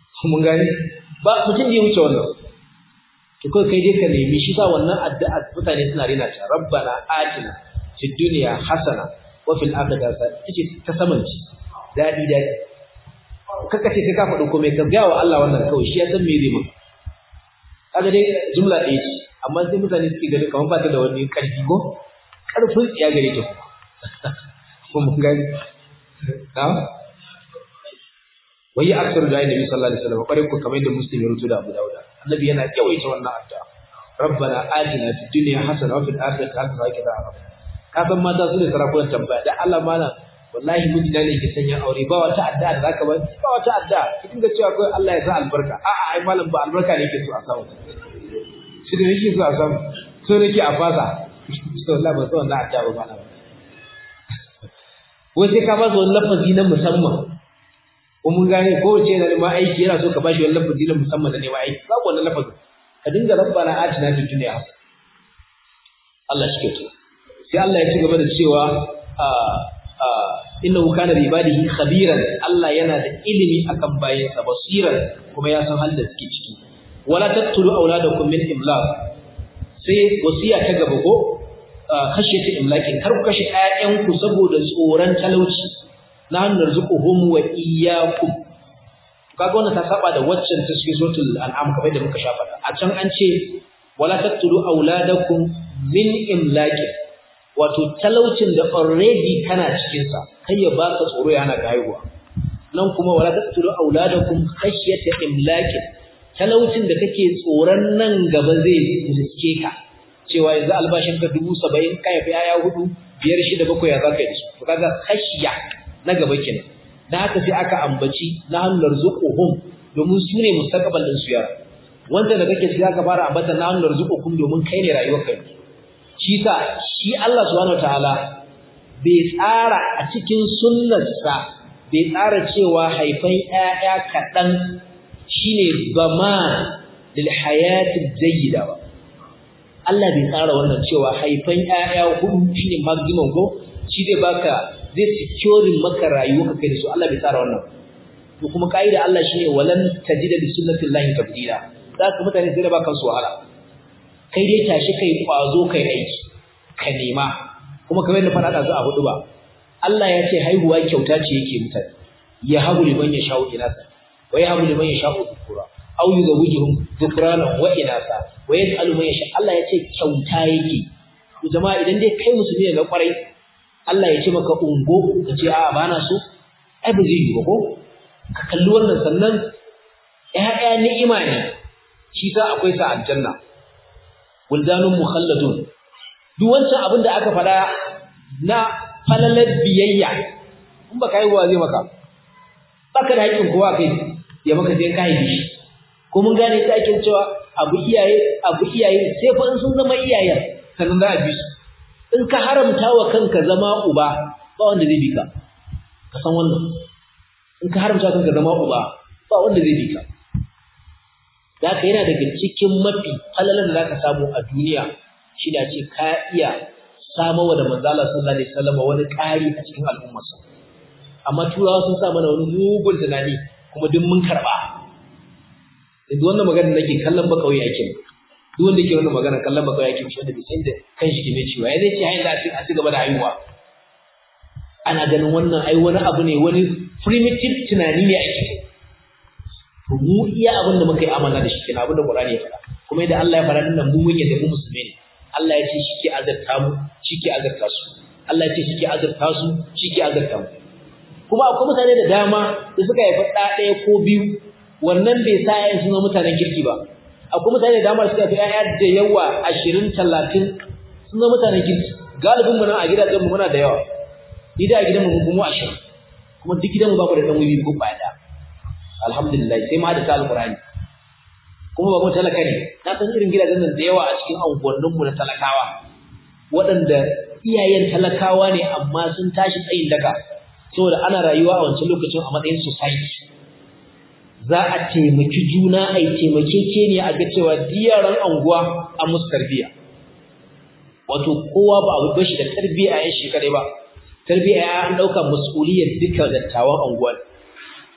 mun gani ba mutum ya wuce wannan to kai kai dai ka nemi shi sa wannan addu'a mutane suna rena ta rabbana atina fid dunya hasana wa fil akhirati hasana tace ta saman ci dadi dadi kaka ce kai ka faɗi komai ka ga wa Allah wannan kawai shi ya san me zai maka kaga dai jumla ɗaya ce amma sai mutane suke gani kamar ba ta da wani ƙarfi ko ƙarfin tsiya gare ta kuma mun gani na wai aksar da annabi sallallahu alaihi wasallam bare ku kamar da muslim ya rutu da Abu Dawud annabi yana yawaita wannan addu'a rabbana atina fid dunya hasana wa fil akhirati hasana wa qina adhaban ka san mata su ne sarakunan tambaya da Allah mana wallahi miji da ne ke sanya aure ba wata addu'a da zaka ba ba wata addu'a ki dinga cewa kai Allah ya sa albarka a'a ai malam ba albarka ne yake so a samu shi da yake so a samu so nake a fasa to Allah ba so wannan addu'a ba na wai sai ka ba su wani lafazi na musamman ko mun gane ko wace yana neman aiki yana so ka bashi wani lafazi na musamman da neman aiki babu wannan lafazin ka dinga rabbana atina fid dunya hasana Allah shi ke to sai Allah ya ci gaba da cewa innahu kana bi ibadihi khabiran Allah yana da ilimi akan bayansa basiran kuma ya san halin da suke ciki wala taqtulu auladakum min imlaq sai wasiya ta gaba ko khashyati imlakin kar ku kashe ƴaƴanku saboda tsoron talauci na hannun rizquhum wa iyyakum kaga wannan ta saba da waccan ta cikin suratul an'am kamar da muka shafa a can an ce wala taqtulu auladakum min imlakin wato talaucin da already kana cikin sa kai ya baka tsoro yana ka haihuwa nan kuma wala taqtulu auladakum khashyata imlakin talaucin da kake tsoron nan gaba zai riske ka cewa yanzu albashin ka 70 kai fa yaya hudu biyar shida bakwai ya zaka yi to kaga khashya na gaba kenan dan haka sai aka ambaci na hannun rizquhum domin su ne mustaqbal din su yara wanda da kake sai aka fara ambata na hannun rizquhum domin kai ne rayuwar kai shi sa shi Allah subhanahu wataala bai tsara a cikin sunnarsa bai tsara cewa haifan ƴaƴa kaɗan shine zaman lil hayatid jayyida ba Allah bai tsara wannan cewa haifan ƴaƴa hudu shine maximum ko shi zai baka zai securing maka rayuwa kai da su Allah bai tsara wannan to kuma kaida Allah shine walan tajida li sunnatillahi tabdila zaka mutane sai da baka su wahala kai dai tashi kai kwazo kai aiki ka nema kuma kamar yadda fara da su a hudu ba Allah ya ce haihuwa kyauta ce yake mutane ya habu liman ya sha'u inasa wa ya habu liman ya sha'u dhukura aw yuzawwijuhum dhukrana wa inasa wa yas'alu man yasha Allah ya ce kyauta yake to jama'a idan dai kai musulmi ne na kwarai Allah ya ce maka ungo ka ce a'a bana so ai ba zai yi ba ko ka kalli wannan sannan ƴaƴa ni'ima ne shi sa akwai sa aljanna wuldanun mukhalladun duk wancan abin da aka faɗa na falalar biyayya in ba kai wa zai maka baka da haƙƙin kowa kai ya maka sai kai shi ko mun gane ta ake cewa abu iyaye abu iyaye sai fa in sun zama iyayen sannan za a bi su in ka haramta wa kanka zama uba ba wanda zai bi ka ka san wannan in ka haramta kanka zama uba ba wanda zai bi ka da ka yana daga cikin mafi falalar da zaka samu a duniya shi da ce ka iya samawa da manzala sallallahu alaihi wasallam wani ƙari a cikin al'ummarsa amma turawa sun sa mana wani mugun tunani kuma duk mun karba yanzu wannan magana nake kallon ba kauye ake duk wanda yake wannan magana kallon ba kauye ake shi wanda bai san da kanshi ke mai ciwa ya zai ce hayin da a ci gaba da haihuwa ana ganin wannan ai wani abu ne wani primitive tunani ne ake to mu iya abin da muka yi amana da shi kenan abin da Qur'ani ya faɗa kuma idan Allah ya faɗa din nan mu mun yadda mu musulmi ne Allah ya ce shi ke azarta mu shi ke azarta su Allah ya ce shi ke azarta su shi ke azarta mu kuma akwai mutane da dama da suka haifa ɗa ɗaya ko biyu wannan bai sa ƴaƴan sun zama mutanen kirki ba akwai mutane da dama da suka haifa ƴaƴa da yawa ashirin talatin sun zama mutanen kirki galibin mu nan a gidajen mu muna da yawa ni da a gidan mu mu ashirin kuma duk gidan mu ba mu da ɗan wiwi ko ɓaya ɗaya alhamdulillah sai ma da ta alqur'ani kuma ba mu talaka ne na san irin gidajen nan da yawa a cikin anguwannin mu na talakawa waɗanda iyayen talakawa ne amma sun tashi tsayin daka saboda ana rayuwa a wancan lokacin a matsayin society za a taimaki juna a yi taimakekeniya a ga cewa diyaran anguwa an musu tarbiyya wato kowa ba abu bashi da tarbiyya a yan shekarai ba tarbiyya an ɗauka mas'uliyar duka dattawan anguwa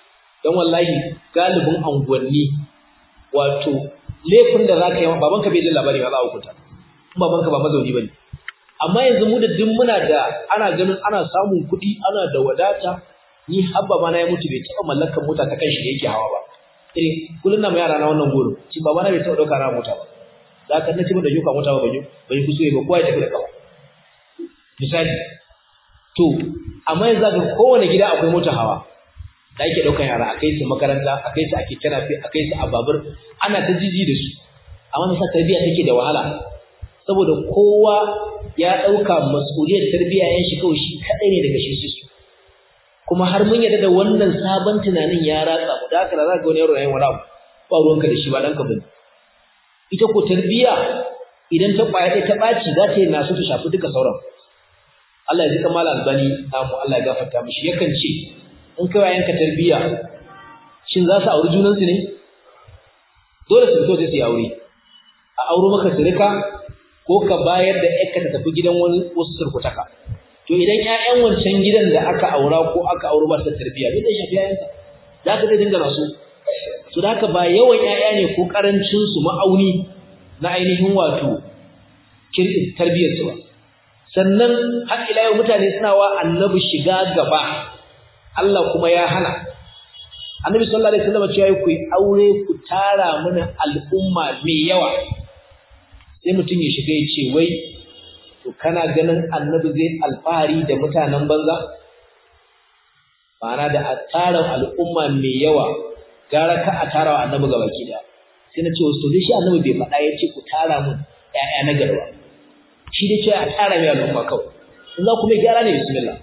don wallahi galibin anguwanni wato laifin da za ka yi wa babanka bai jin labari ba za a hukunta in babanka ba mazauni ba ne amma yanzu mu da duk muna da ana ganin ana samun kuɗi ana da wadata ni habba ma na ya mutu bai taɓa mallakar mota ta kanshi da yake hawa ba irin kullum na ma yara na wannan goro ci baba na bai taɓa ɗauka na mota ba za ka nace mun da yuka mota ba ban yi ban yi kusure ba kowa ya tafi da kafa misali to amma yanzu ga kowane gida akwai mota hawa da ake ɗaukar yara a kai su makaranta a kai su a keke nafe a kai su a babur ana ta jiji da su amma nasa tarbiyya take da wahala saboda kowa ya ɗauka mas'uliyar tarbiyya yan shi kawai shi kaɗai ne daga shi su kuma har mun yarda da wannan sabon tunanin ya ratsa mu da haka da za ka wani yaro yayin wani abu ba ruwanka da shi ba ɗanka bane ita ko tarbiyya idan ta ƙwaya ɗaya ta ɓaci za ta yi nasu ta shafi duka sauran Allah ya ji kamar albani namu Allah ya gafarta mishi yakan ce in kai wayanka tarbiyya shin za su auri junansu ne dole su fito sai su yi aure a auro maka sirika ko ka bayar da ƴarka ta tafi gidan wani wasu surkutaka to idan ƴaƴan wancan gidan da aka aura ko aka auro ba su tarbiyya me zai shafi ƴaƴanka za ka zai dinga nasu to da haka ba yawan ƴaƴa ne ko karancin su ma'auni na ainihin wato kirkin tarbiyyar su ba sannan har ila yau mutane suna wa annabi shiga gaba Allah kuma ya hana annabi sallallahu alaihi wasallam cewa ku aure ku tara mana al'umma mai yawa sai mutum ya shiga ya ce wai to kana ganin annabi zai alfahari da mutanen banza ma'ana da a tara al'umma mai yawa gara ka a tara wa annabi gaba ki da sai na ce wasu to shi annabi bai faɗa ya ce ku tara mun ƴaƴa na garba shi dai cewa a tara mai al'umma kawai in za ku mai gyara ne bismillah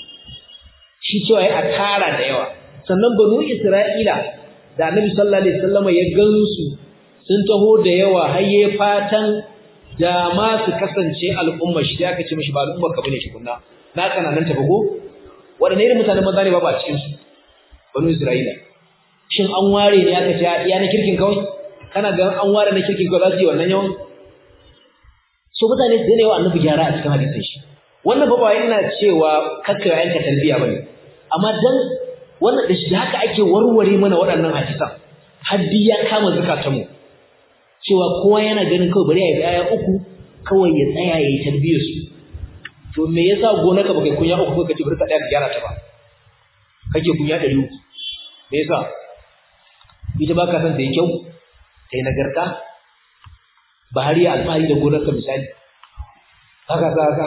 shi cewa ya a tara da yawa sannan banu isra'ila da annabi sallallahu alaihi wasallam ya gansu sun taho da yawa har yayi fatan da ma su kasance al'umma shi da aka ce mishi ba al'umma ka bane tukunna na kana nan tafi go wadanne irin mutanen maza ne ba ba cikin su banu isra'ila shin an ware ne aka ce ya na kirkin kawai kana ga an ware na kirkin kawai za su yi wannan yawan so mutane su ne wa annabi gyara a cikin hadisin shi wannan ba ba ina cewa kakka yanka talbiya bane amma dan wannan da shi haka ake warware mana waɗannan hadisan haddi ya kama zakatanmu cewa kowa yana ganin kawai bari ya yi aya uku kawai ya tsaya ya yi tarbiyar su to me yasa gonarka baka kunya uku kake bari ka tsaya ka gyara ta ba kake kunya ɗari uku me yasa ita ba ka san ta yi kyau ta yi nagarta ba har yi alfahari da gonarka misali haka sa haka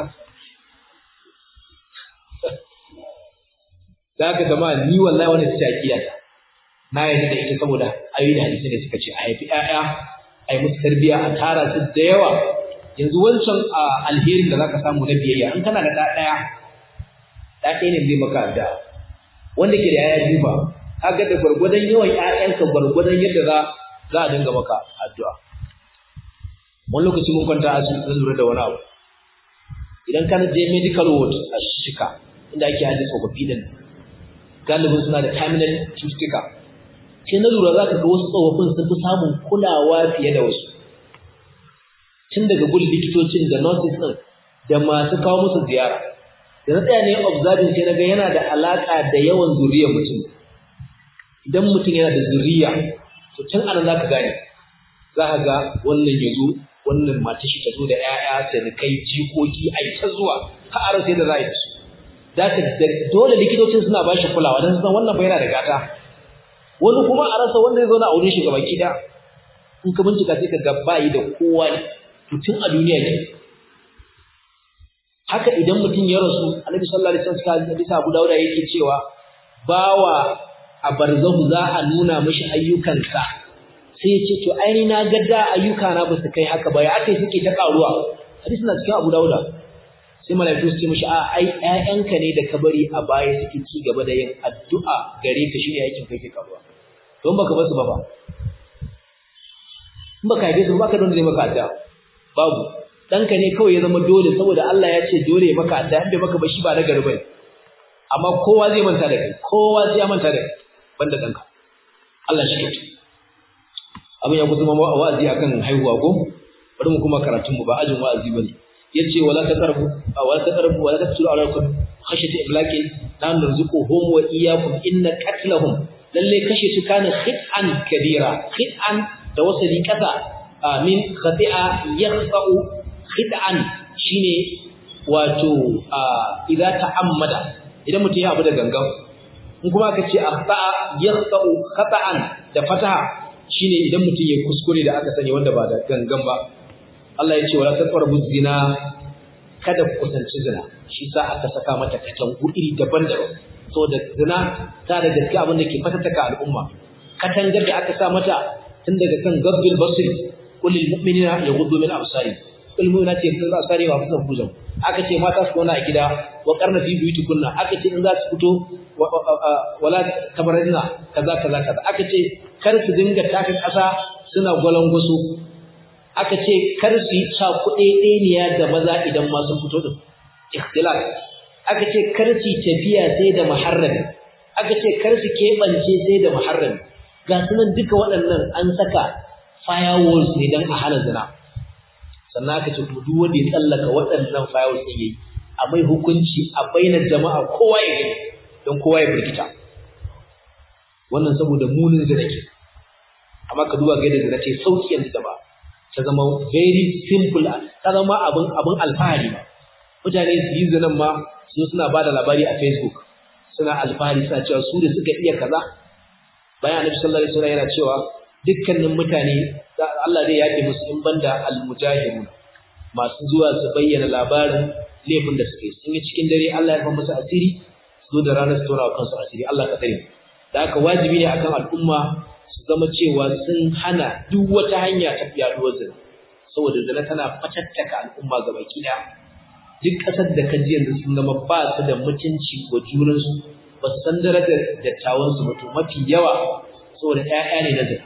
da haka zama ni wallahi wani ta takiya na yarda da ita saboda ayoyi da hadisi ne suka ce a haifi ƴaƴa a yi musu tarbiyya a tara su da yawa yanzu wancan alherin da zaka samu na biyayya in kana da ɗa ɗaya ɗa ɗaya ne zai maka da wanda ke da ƴaƴa biyu ba kaga da gwargwadon yawan ƴaƴanka gwargwadon yadda za za a dinga maka addu'a wani lokaci mun kwanta a cikin lura da wani abu idan kana je medical ward a shika inda ake hadisi tsofaffi din galibin suna da terminal cututtuka sai na lura za ka ga wasu tsofaffin sun fi samun kulawa fiye da wasu tun daga gun likitocin da nurses ɗin da masu kawo musu ziyara da na tsaya ne observing sai na ga yana da alaƙa da yawan zuriyar mutum idan mutum yana da zuriya to tun anan za ka gane za ka ga wannan ya zo wannan mata shi ta zo da 'ya'ya kai jikoki a yi ta zuwa har a rasa yadda za a yi da su zaka dole likitocin suna ba shi kulawa don san wannan bai yana da gata wani kuma a rasa wanda ya zauna a wurin shi gaba kida in ka bincika sai ka ga bayi da kowa ne to tun a duniya ne haka idan mutum ya rasu annabi sallallahu alaihi wasallam bisa Abu Dawud yake cewa bawa a barzahu za a nuna mishi ayyukansa sai ya ce to aini na ga da ayyuka na ba su kai haka ba ya aka suke ta karuwa hadisi na cikin Abu Dawud sai malaiku su ce mishi a ai ƴaƴanka ne da ka bari a baya suke ci gaba da yin addu'a gare ka shine aikin kai ke karuwa don baka basu ba ba in baka haife su ba ka don zai maka addu'a babu danka ne kawai ya zama dole saboda Allah ya ce dole ya maka addu'a in bai maka ba shi ba na gari bane amma kowa zai manta da kai kowa zai ya manta da kai banda danka Allah shi ke abin ya kusa ma wa'azi akan haihuwa ko bari mu kuma karatun mu ba ajin wa'azi bane yace wala taqrabu wala taqrabu wala taqtulu awladakum khashyata imlaqin la narzuquhum wa iyyakum inna qatlahum lalle kashe su kana khit'an kabira khit'an da wasali kasa min khati'a yaqta'u khit'an shine wato idza ta'ammada idan mutum ya abu da gangan in kuma aka ce akhta'a yaqta'u khata'an da fataha shine idan mutum ya kuskure da aka sani wanda ba da gangan ba Allah ya ce wala taqrabu zina kada ku kusanci zina shi sa aka saka mata katangu iri daban-daban saboda zina ta da gaske abin da ke fatattaka al'umma katangar da aka sa mata tun daga kan gabbil basri kullil mu'minina yaghuddu min absari kul mu'minati yaghuddu min absari wa fasan fujum aka ce mata su kona a gida wa qarna fi buyutikunna aka ce in za su fito wala tabarrina kaza kaza kaza aka ce kar su dinga taka kasa suna gwalangwaso aka ce kar su yi sa kuɗeɗeniya da maza idan ma sun fito din ikhtilaf aka ce kar su tafiya sai da muharrami aka ce kar su keɓance sai da muharrami ga sunan duka waɗannan an saka firewalls ne don a hana zina sannan aka ce to duk wanda ya tsallaka waɗannan firewalls ɗin yayi a mai hukunci a bainar jama'a kowa ya gani don kowa ya firgita wannan saboda munin zina ke amma ka duba ga yadda zina ce sauki yanzu da ba ta zama very simple ta zama abin abin alfahari ba mutane su yi zinan ma su suna ba da labari a facebook suna alfahari suna cewa su da suka iya kaza bayan annabi sallallahu alaihi wasallam yana cewa dukkanin mutane Allah zai yafe musu in banda almujahidun masu zuwa su bayyana labarin laifin da suke sun yi cikin dare Allah ya fa musu asiri su zo da ranar su tona kansu asiri Allah ka tsare da haka wajibi ne akan al'umma su zama cewa sun hana duk wata hanya ta yaduwar zina saboda zina tana fatattaka al'umma gabaki daya duk ƙasar da ka ji yanzu sun zama ba su da mutunci wa junansu ba su san darajar dattawansu ba to mafi yawa saboda ƴaƴa ne na zina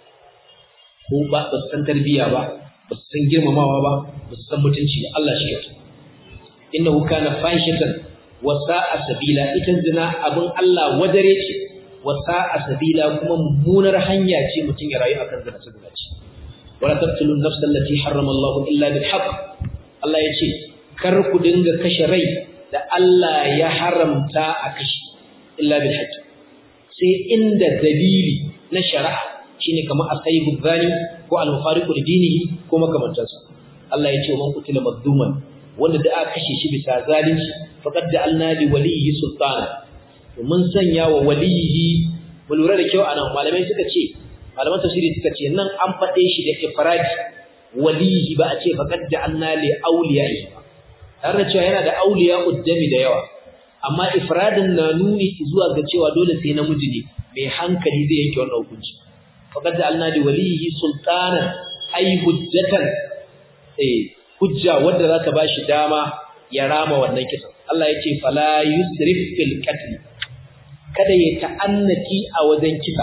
ko ba ba su san tarbiyya ba ba su san girmamawa ba ba su san mutunci ba Allah shi yake innahu kana fahishatan wa sa'a sabila ita zina abin Allah wadare ce wa sa'a sabila kuma mummunar hanya ce mutum ya rayu akan zina sabila ce wala taqtulun nafsa allati harrama Allah illa bil haqq Allah ya ce kar ku dinga kashe rai da Allah ya haramta a kashe illa bil haqq sai inda dalili na shari'a shine kamar asaibu zani ko al-mufariqu li dinihi ko makamantansu Allah ya ce man qutila mazluman wanda da aka kashe shi bisa zalunci faqad ja'alna li waliyyi sultana mun sanya wa waliyyi mu lura da kyau anan malamai suka ce malaman tafsiri suka ce nan an faɗe shi da ifradi waliyyi ba a ce faqad ja'alna li awliya'i ba tare da cewa yana da auliya uddami da yawa amma ifradin na nuni zuwa ga cewa dole sai namiji ne mai hankali zai yanke wannan hukunci faqad ja'alna li waliyyi sultanan ay hujjatan eh hujja wanda za ta bashi dama ya rama wannan kisan Allah ya ce fala yusrif fil qatl kada ya ta'annati a wajen kisa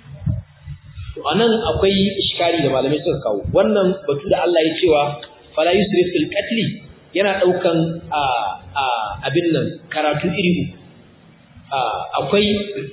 to anan akwai iskari da malamai suka kawo wannan batu da Allah ya cewa fala yusrif fil qatl yana daukan a a abin nan karatu iri akwai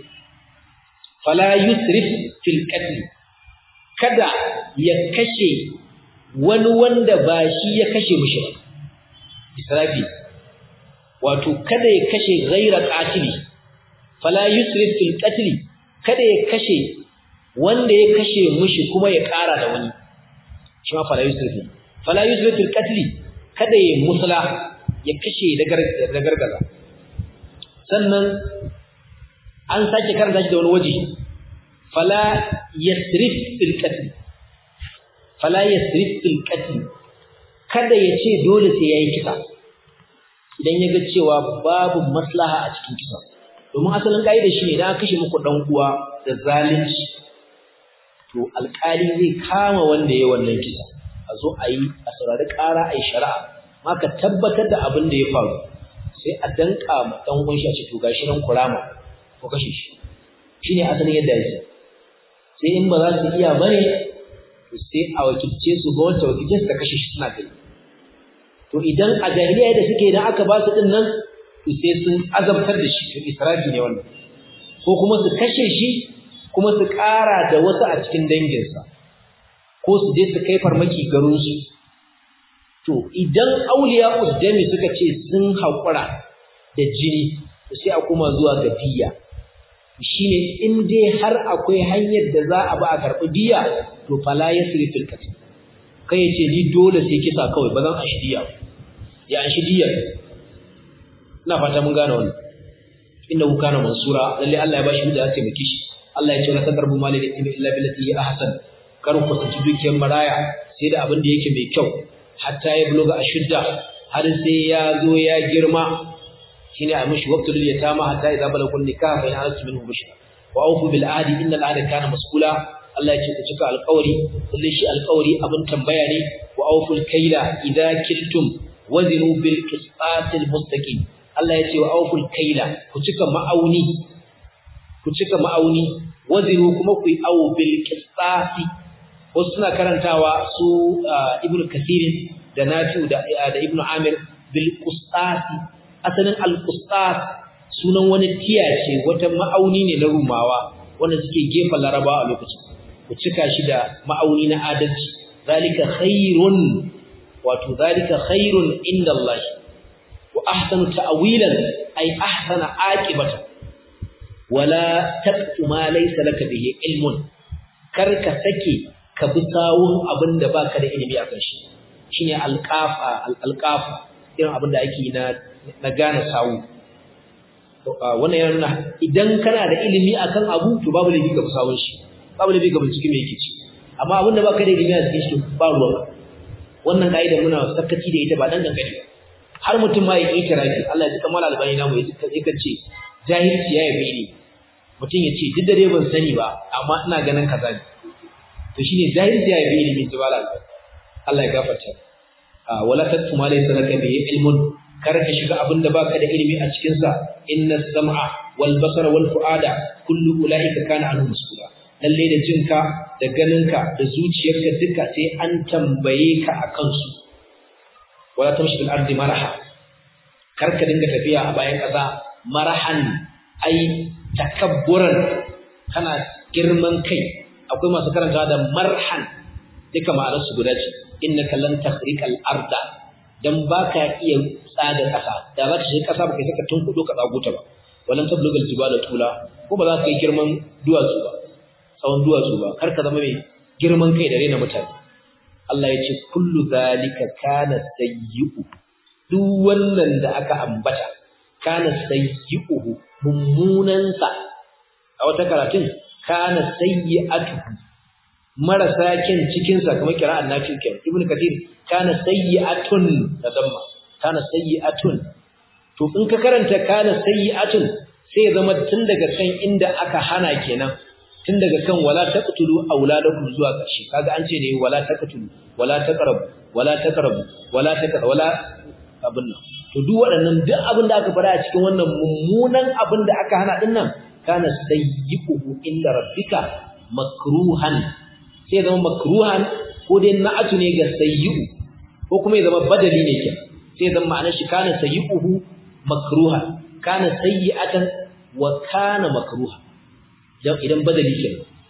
fala yusrif fil qatl kada ya kashe wani wanda ba shi ya kashe mushi ba israfi wato kada ya kashe ghaira qatili fala yusrif fil qatl kada ya kashe wanda ya kashe mushi kuma ya ƙara da wani shi ma fala yusrif fala yusrif fil qatl kada ya musla ya kashe da gargaza sannan an sake karanta shi da wani waje fala yasrif fil qatl fala yasrif fil qatl kada ya ce dole sai yayi kisa idan ya ga cewa babu maslaha a cikin kisa domin asalin kaida shi ne idan aka kashe muku dan uwa da zalunci to alƙali zai kama wanda ya wannan kisa a zo a yi a saurari ƙara a yi shari'a maka tabbatar da abin da ya faru sai a danka ma dan uwan shi a ce to gashi nan kurama ko kashe shi shine asalin yadda yake sai in ba za su iya bane to sai a wakilce su ga wata wakilce su ta kashe shi suna gani to idan a jahiliya da suke idan aka ba su din nan to sai sun azabtar da shi to israfi ne wannan ko kuma su kashe shi kuma su ƙara da wasu a cikin danginsa ko su je su kai farmaki garinsu to idan auliya uddami suka ce sun haƙura da jini to sai a kuma zuwa ga diya shine in dai har akwai hanyar da za a ba a karɓi diya to fala yasri fil qatl kai yace ni dole sai kisa kawai ba zan ashi diya ya ashi diya ina fata mun gane wannan innahu kana mansura lalle Allah ya bashi da ya taimake shi Allah ya ce la tadarbu mali da illa billati hi ahsan kar ku tsanci dukiyar maraya sai da abin da yake mai kyau hatta ya buluga ashudda har sai ya zo ya girma shine a mishi waqtul yatama hatta idza balagul nikah fa yanasu minhu bushra wa awfu bil ahdi innal ahda kana mas'ula Allah ya ce ku cika alƙawari kullu shi alƙawari abin tambaya ne wa awful kaila idza kiltum wazinu bil qisatil mustaqim Allah ya ce wa awful kaila ku cika ma'auni ku cika ma'auni wazinu kuma ku yi awo bil qisasi wasu suna karantawa su ibnu kasirin da nafi'u da da ibnu amir bil qisasi asalin al qisas sunan wani tiya ce wata ma'auni ne na rumawa wanda suke gefen larabawa a lokacin ku cika shi da ma'auni na adalci zalika khairun wato zalika khairun inda Allah wa ahsanu ta'wilan ay ahsana aqibatan wala taqtu ma laysa laka bihi ilmun kar ka sake ka bi sawun abinda baka da ilimi akan shi shine alqafa alqafa irin abinda ake na na gane sawu wannan yana nuna idan kana da ilimi akan abu to babu laifi ga sawun shi babu laifi ga bincike me yake ci amma abinda baka da ilimi a cikin shi ba ruwa wannan kaida muna sakaci da ita ba dan dangane har mutum ma ya yi tarafi Allah ya ji kamar albani namu ya ce jahilci ya yabe ni mutum ya ce duk da dai ban sani ba amma ina ganin kaza ne to shine jahilci ya yabe ni min jibala Allah ya gafarta a wala tattu ma laysa laka bi ilmun kar ka shiga abin da baka da ilimi a cikin sa inna sam'a wal basara wal fuada kullu ulaika kana anhu mas'ula lalle da jinka da ganinka da zuciyarka duka sai an tambaye ka akan su wala tamshi bil ardi maraha kar ka dinga tafiya a bayan kaza marahan ai takabburan kana girman kai akwai masu karanta da marhan duka ma'anar su guda ce innaka lan takhriqal arda dan baka iya tsaga kasa da za ka shiga kasa baka saka tunkudo ka tsago ta ba walan tablugal jibala tula ko ba za ka yi girman duwatsu ba tsawon duwatsu ba kar ka zama mai girman kai da rena mutane Allah ya ce kullu zalika kana sayyi'u duk wannan da aka ambata kana sayyi'uhu mummunansa a wata karatun kana sayyi'atuhu marasa kyan cikin sa kamar kira'an nafi kyan ibn kathir kana sayyi'atun da damma kana sayyi'atun to in ka karanta kana sayyi'atun sai zama tun daga kan inda aka hana kenan tun daga kan wala taqtulu auladakum zuwa ƙarshe kaga an ce ne wala taqtulu wala taqrabu wala taqrabu wala taqrabu wala abin nan to duk waɗannan duk abin da aka fara a cikin wannan mummunan abin da aka hana din nan kana sayyi'uhu inda rabbika makruhan sai zama makruhan ko dai na'atu ne ga sayyi'u ko kuma ya zama badali ne ke sai zama ma'anar shi kana sayyi'uhu makruhan kana sayyi'atan wa kana makruha idan badali ke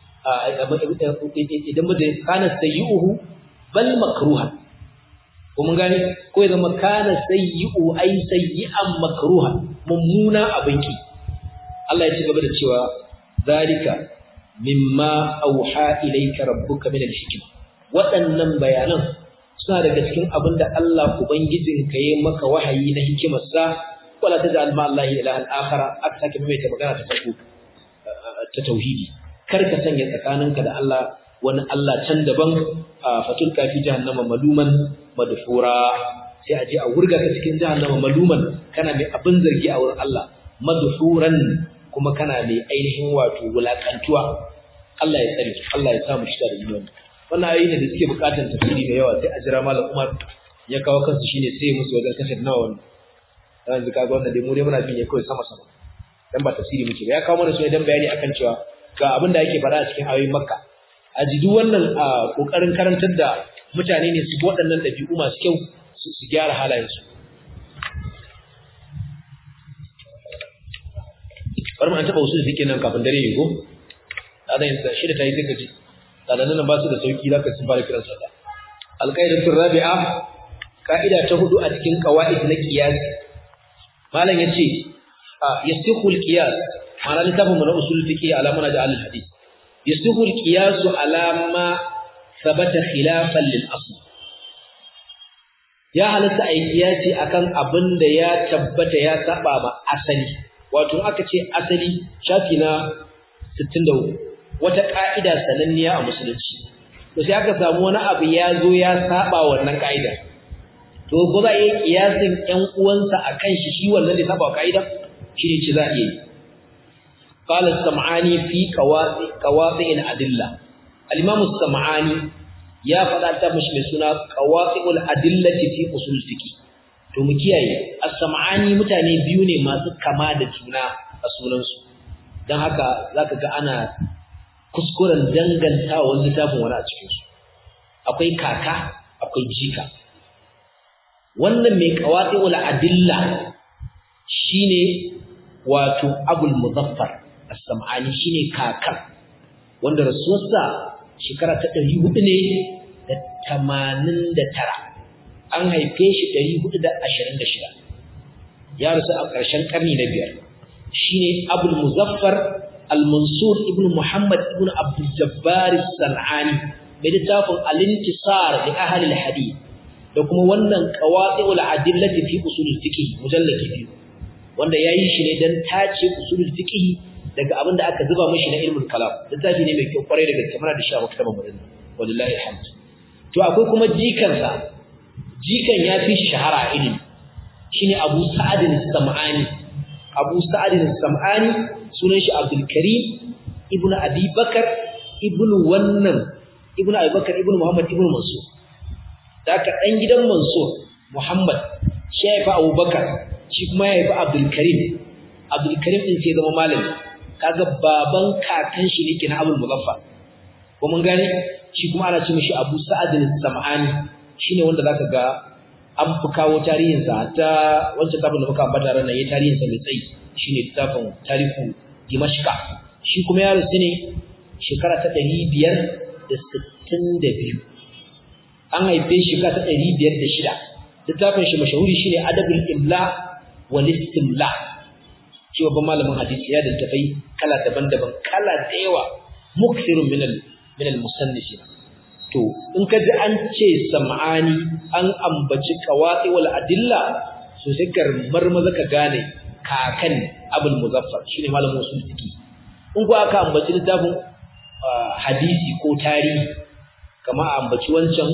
idan badali kana sayyi'uhu bal makruhan ko mun gane ko ya zama kana sayyi'u ay sayyi'an makruha mummuna abinki Allah ya ci gaba da cewa zalika mimma auha ilayka rabbuka min al-hikma waɗannan bayanan suna daga cikin abin da Allah ubangijinka yayi maka wahayi na hikimarsa wala taj'al ma Allah ilahan akhara aka sake mai ta magana ta farko ta tauhidi kar ka sanya tsakaninka da Allah wani Allah can daban fatul kafi jahannama maluman madfura sai a je a wurga ka cikin jahannama maluman kana mai abin zargi a wurin Allah madhuran kuma kana mai ainihin wato wulakantuwa Allah ya tsare Allah ya samu shi da imani wannan ayoyi ne da suke bukatar tafsiri mai yawa sai a jira malam Umar ya kawo kansu shine sai musu wajen kashe nawa wannan yanzu kaga wannan dai mu dai muna bin ya kawai sama sama dan ba tafsiri muke ba ya kawo mana su ne dan bayani akan cewa ga abin da yake fara a cikin ayoyin Makka a jidu wannan kokarin karantar da mutane ne su waɗannan ɗabi'u masu kyau su gyara halayensu bari mu an taɓa wasu da suke nan kafin dare yi ko da zan yi shi da ta yi sai ka ji ɗananan nan ba su da sauki za ka sun fara kiran sallah alƙaidatun rabi'a ka'ida ta hudu a cikin ƙawa'id na ƙiyas malam ya ce yasihu al-qiyas ma'ana littafin mu na usul fiqh ala manhaj al-hadith yasuhu al-qiyas ala ma thabata khilafan lil asl ya halatta a yi kiyasi akan abin da ya tabbata ya saba ma asali wato aka ce asali shafi na 63 wata ka'ida sananniya a musulunci to sai aka samu wani abu ya zo ya saba wannan ka'ida to ko za a yi kiyasin ƴan uwansa akan shi shi wannan da saba ka'ida shi ne ce za a yi قال السمعاني في قواطع الأدلة الإمام السمعاني ya faɗa ta mashi mai suna qawaqi'ul adillati fi usul fiqh to mu kiyaye as-sam'ani mutane biyu ne masu kama da juna a sunansu dan haka zaka ga ana kuskuren danganta wani littafin wani a cikin su akwai kaka akwai jika wannan mai qawaqi'ul adilla shine wato abul muzaffar as-sam'ani shine kakan wanda rasuwarsa shekara ta ɗari hudu ne da tamanin da tara an haife shi ɗari hudu da ashirin da shida ya rasu a ƙarshen ƙarni na biyar shi ne abul muzaffar al-mansur ibn muhammad ibn abdul jabbar san'ani mai littafin al-intisar li ahli al-hadith da kuma wannan qawati'ul adillati fi usul al-fiqh mujallad biyu wanda yayi shi ne dan tace usul al-fiqh daga abin da aka zuba mashi na ilmul kalam littafi ne mai kyau kwarai da gaske muna da shi a maktabar murin wallahi alhamd to akwai kuma jikansa jikan ya fi shi shahara a ilimi shine Abu Sa'ad al-Sam'ani Abu Sa'ad al-Sam'ani sunan shi Abdul Karim ibn Abi Bakar ibn wannan ibn Abi Bakar ibn Muhammad ibn Mansur daga dan gidan Mansur Muhammad shi ya fi Abu Bakar shi kuma ya fi Abdul Karim Abdul Karim din sai zama malami kaga baban kakan shi ne kenan Abdul Muzaffar ko mun gane shi kuma ana ce mishi Abu Sa'ad al-Sam'ani shine wanda zaka ga an fi kawo tarihin sa ta wancan tabin da muka ambata ran nan yayin tarihin sa mai tsayi shine tafin tarihu Dimashqa shi kuma ya rusu ne shekara ta 562 an haife shi ka ta 506 littafin shi mashahuri shine Adabul Imla wal Istimla shi babban malamin hadisi ya dantafai kala daban-daban kala da yawa mukthirun min al min al musannifin to in ka ji an ce sam'ani an ambaci qawati wal adilla so sai kar marmaza ka gane kakan abul muzaffar shine malamin usul fiqi in ko aka ambaci littafin hadisi ko tarihi kama ambaci wancan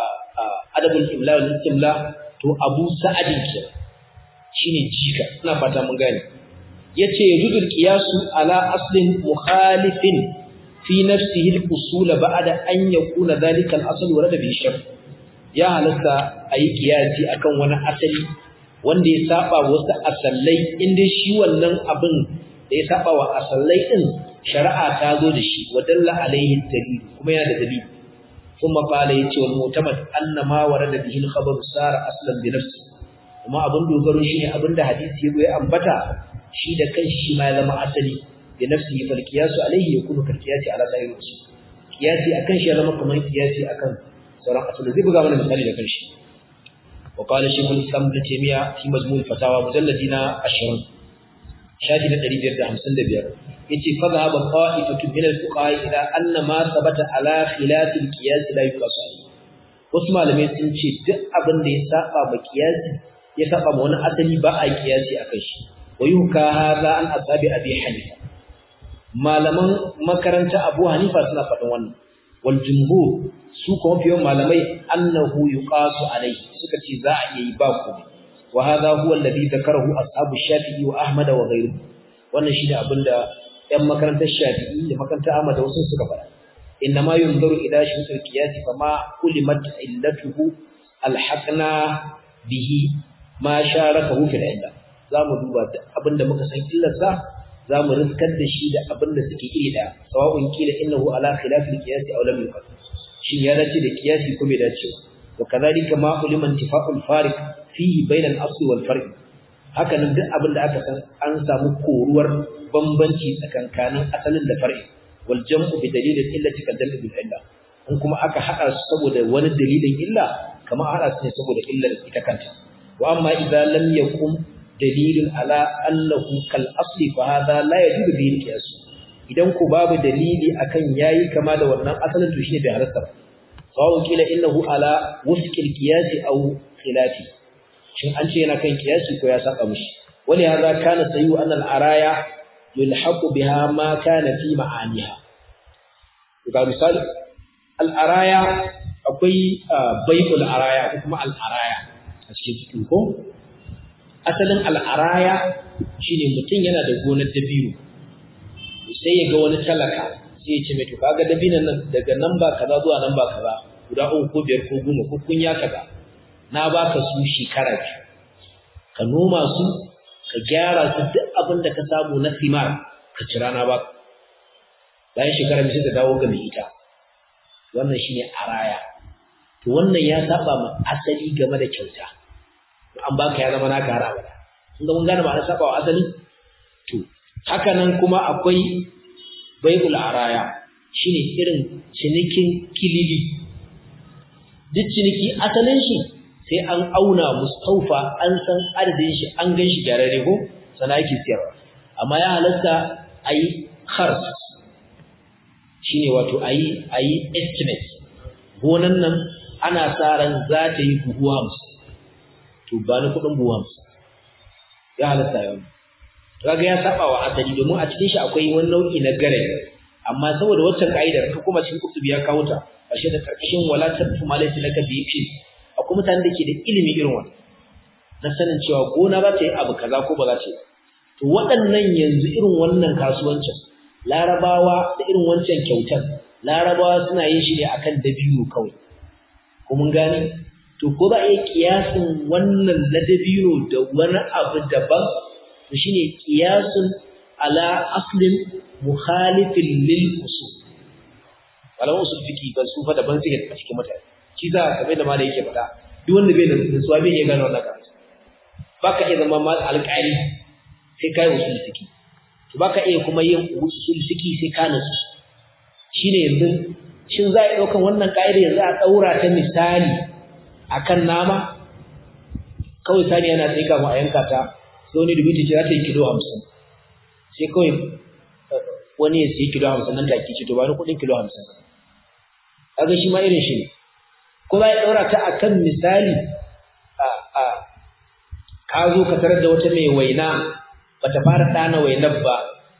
adabul imla wal istimla to abu sa'adin ke shine jika ina fata mun gane yace yujudul qiyasu ala aslin mukhalifin fi nafsihi al-usul ba'da an yakuna dhalika al-asl warada bi shar ya halatta ayi qiyasi akan wani asali wanda ya saba wasu asallai inda shi wannan abin da ya saba wa asallai din shari'a ta zo da shi wa dalla alaihi dalil kuma yana da dalili kuma qala yace wal mu'tamad anna ma warada bihi al-khabar sara aslan bi nafsihi kuma abin dogaro shine abinda hadisi yazo ya ambata shi da kanshi shi ma ya zama asali da nafsihi fal qiyasu alayhi yakunu kal qiyasi ala sa'ir usul qiyasi akan shi ya zama kamar qiyasi akan sauran asali zai buga mana misali da kanshi wa qala shaykhul islam ibn taymiya fi majmu' fatawa mujalladina 20 shafi na 555 yace fa dhahaba qa'ifatu min al-fuqaha ila anna ma thabata ala khilaf al-qiyas la yuqasu wasu malamai sun ce duk abin da ya saba ba qiyasi ya saba ma wani asali ba a qiyasi akan shi ويوكا هذا عن أصحاب أبي حنيفة malaman makaranta Abu Hanifa suna faɗin wannan wal jumhur su kuma fiye malamai annahu yuqasu alayhi suka ce za a yi ba ku wa hadha huwa alladhi dhakarahu ashabu Shafi'i wa Ahmad wa ghayruhu wannan shine abinda ɗan makarantar Shafi'i da makarantar Ahmad da wasu suka faɗa inna ma yunzaru ila shurutul qiyas fa ma ulimat illatuhu alhaqna bihi ma sharakahu fil illah zamu duba abinda muka san illarsa zamu riskar da shi da abinda suke iri da sawa'un kila innahu ala khilafil qiyas aw lam yuqad shin ya dace da qiyasi ko bai dace wa kadhalika ma ulima intifa'ul fariq fihi bayna al-asl wal farq haka nan duk abinda aka san an samu koruwar bambanci tsakankanin asalin da far'i wal jam'u bi dalilin illati kal jam'u bil illa in kuma aka hada su saboda wani dalilin illa kamar hada su ne saboda illar ita kanta wa amma idza lam yakum dalilin ala annahu kal asli fa hadha la yajuzu bihi qiyas idan ku babu dalili akan yayi kama da wannan asalin to shine bai halasta sawu kila innahu ala wufqil qiyas aw khilafi shin an ce yana kan qiyasi ko ya saba mishi wani hadha kana sayu an al araya yulhaqu biha ma kana fi ma'aniha ga misali al araya akwai bai'ul araya ko kuma al araya a cikin cikin ko asalin al araya shine mutum yana da gonar dabino sai ya ga wani talaka sai ya ce mai to kaga dabinan nan daga nan ba kaza zuwa nan ba kaza guda uku ko biyar ko goma ko kunya kaza na baka su shekara biyu ka noma su ka gyara su duk abin da ka samu na simar ka cira na baka bayan shekara biyu sai ka dawo ga mai ita wannan shine araya to wannan ya saba ma asali game da kyauta an baka ya zama naka har abada kun ga mun gane ma'anar saba wa asali to haka nan kuma akwai bai'ul araya shine irin cinikin kilili duk ciniki asalin shi sai an auna mustaufa an san adadin shi an gan shi gyararre ko sana yake siyarwa amma ya halatta ayi khars shine wato ayi ayi estimate gonan nan ana sa ran za ta yi buhu 50 to ba ni kudin buhu 50 ya halatta yau kaga ya saba wa asali domin a cikin shi akwai wani nau'i na gare amma saboda waccan kaidar ka kuma cikin kutubi ya kawo ta ashe da karkashin wala tatu malaiti laka bi fi akwai mutanen da ke da ilimi irin wannan na sanin cewa gona za ta yi abu kaza ko ba za ta yi to waɗannan yanzu irin wannan kasuwancin larabawa da irin wancan kyautan larabawa suna yin shi ne akan dabino kawai ko mun gane to ko za a iya kiyasin wannan na dabino da wani abu daban to shine qiyasun ala aslin mukhalifin lil usul malaman usul fiki ban su fa daban suke a cikin mutane shi za ka kamar da malai yake faɗa duk wanda bai da nutsuwa bai iya gane wannan karatu baka iya zama mal alƙali sai kai usul fiki to baka iya kuma yin usul fiki sai ka nutsu shine yanzu shin za a ɗaukan wannan ƙa'ida yanzu a ɗaura ta misali akan nama kawai sani yana tsaye kafin a yanka ta sai wani dubuti ce za ta yi kilo hamsin sai kawai wani ya siya kilo hamsin nan take ce to ba ni kuɗin kilo hamsin kaga shi ma irin shi ne ko za ya ɗaura ta a kan misali a a ka zo ka tarar da wata mai waina bata fara ɗana wainar ba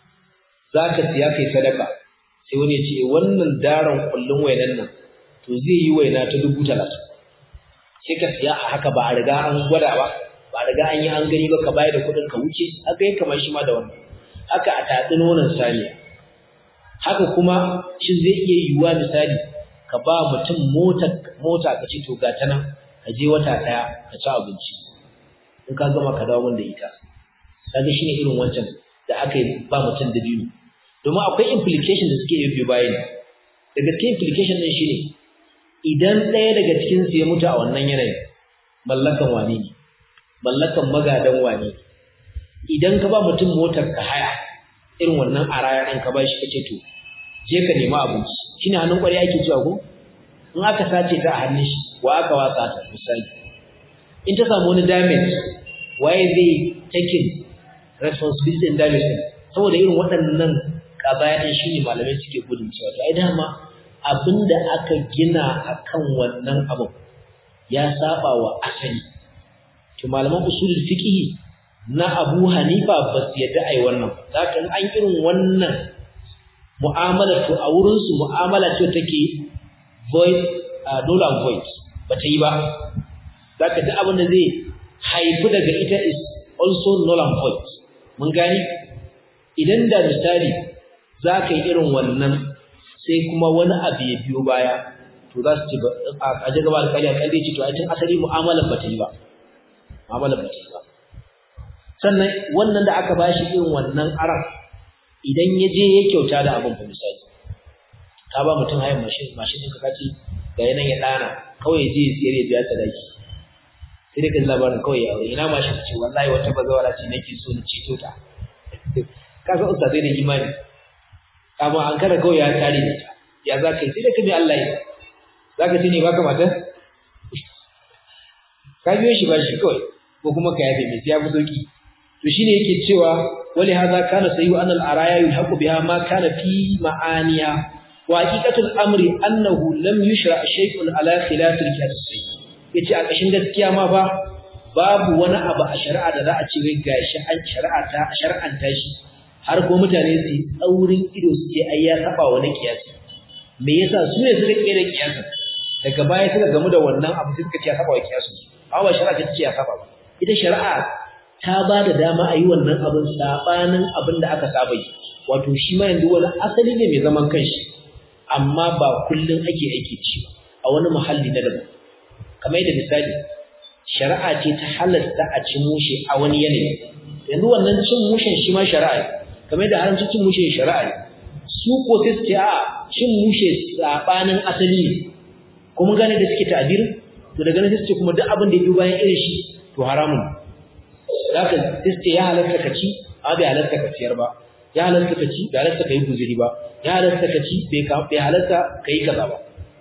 za ka siya kai sadaka sai wani ya ce wannan daren kullun wainan nan to zai yi waina ta dubu talatin sai ka siya a haka ba a riga an gwada ba ba a riga an yi an gani ba ka bayar da kuɗin ka wuce haka yi kamar shi ma da wannan haka a tatsi nonon saniya haka kuma shi zai iya yiwuwa misali ka ba mutum mota mota ka ce to ga ta nan ka je wata ɗaya ka ci abinci in ka gama ka dawo min da ita kaga shine irin wancan da aka yi ba mutum da biyu domin akwai implication da suke yi bayan daga cikin implication din shine idan ɗaya daga cikin su ya mutu a wannan yanayin mallakan wane ne mallakan magadan wane ne idan ka ba mutum motar ka haya irin wannan araya ɗin ka ba shi kace to je ka nemi abinci shine hannun ƙwarya ake cewa ko in aka sace ta a hannun shi wa aka watsa ta misali in ta samu wani damage waye zai taking responsibility in damage din saboda irin waɗannan ƙabayan shi ne malamai suke gudun cewa to ai dama abinda aka gina akan wannan abin ya saba wa asali to malaman usulul fiqh na Abu Hanifa ba su yadda ai wannan zaka an irin wannan mu'amala to a wurin su mu'amala ce take void uh, null and void bata yi ba zaka ji abin da zai haifu daga ita is also null and void mun gani idan da misali zaka yi irin wannan sai kuma wani abu ya biyo baya to za su ci a ji gaba da kari a kari ce to a tun asali mu'amalar bata yi ba mu'amalar bata yi ba sannan wannan da aka bashi irin wannan aran idan ya je ya kyauta da abin fa misali ka ba mutum hayan mashin mashin ɗinka kace ga yanan ya ɗana kawai je ya tsere biya sadaki sai dai ka labarin kawai ya aure ina mashin ce wallahi wata bazawara ce nake so na ceto ta ka san ustazai da imani kama an kada kawai ya tare da ita ya za ka yi sai da ka bi Allah ya za ka ce ne ba ka mata ka biyo shi ba shi kawai ko kuma ka yafe mai sai ya fi sauki to shine yake cewa wali hadha kana sayyu an al-araya yulhaqu biha ma kana fi ma'aniya wa haqiqatul amri annahu lam yushra shay'un ala khilaf al-qiyas yace a kashin gaskiya ma fa babu wani abu a shari'a da za a ce wai gashi an shari'a ta shar'an tashi har ko mutane su tsaurin ido su ce ai ya saba wani kiyasi me yasa su ne suka kera kiyasin daga baya suka gamu da wannan abu suka ce ya saba wa kiyasin amma shari'a ta ce ya saba ba ita shari'a ta ba da dama a yi wannan abin sabanin abin da aka saba yi wato shi ma yanzu wani asali ne mai zaman kanshi amma ba kullun ake aiki ci a wani muhalli na daban kamar yadda misali shari'a ce ta halasta a ci mushe a wani yanayi yanzu wannan cin mushen shi ma shari'a ne kamar yadda haramcin cin mushe shari'a ne su ko sai su ce a cin mushe sabanin asali ne kuma gane da suke ta'abir to daga nan sai su ce kuma duk abin da ya bi bayan irin shi to haramun zaka sai su ce ya halatta ka ci a bai halatta ka ciyar ba ya halatta ka ci bai halatta ka yi guzuri ba ya halatta ka ci bai halatta ka yi kaza ba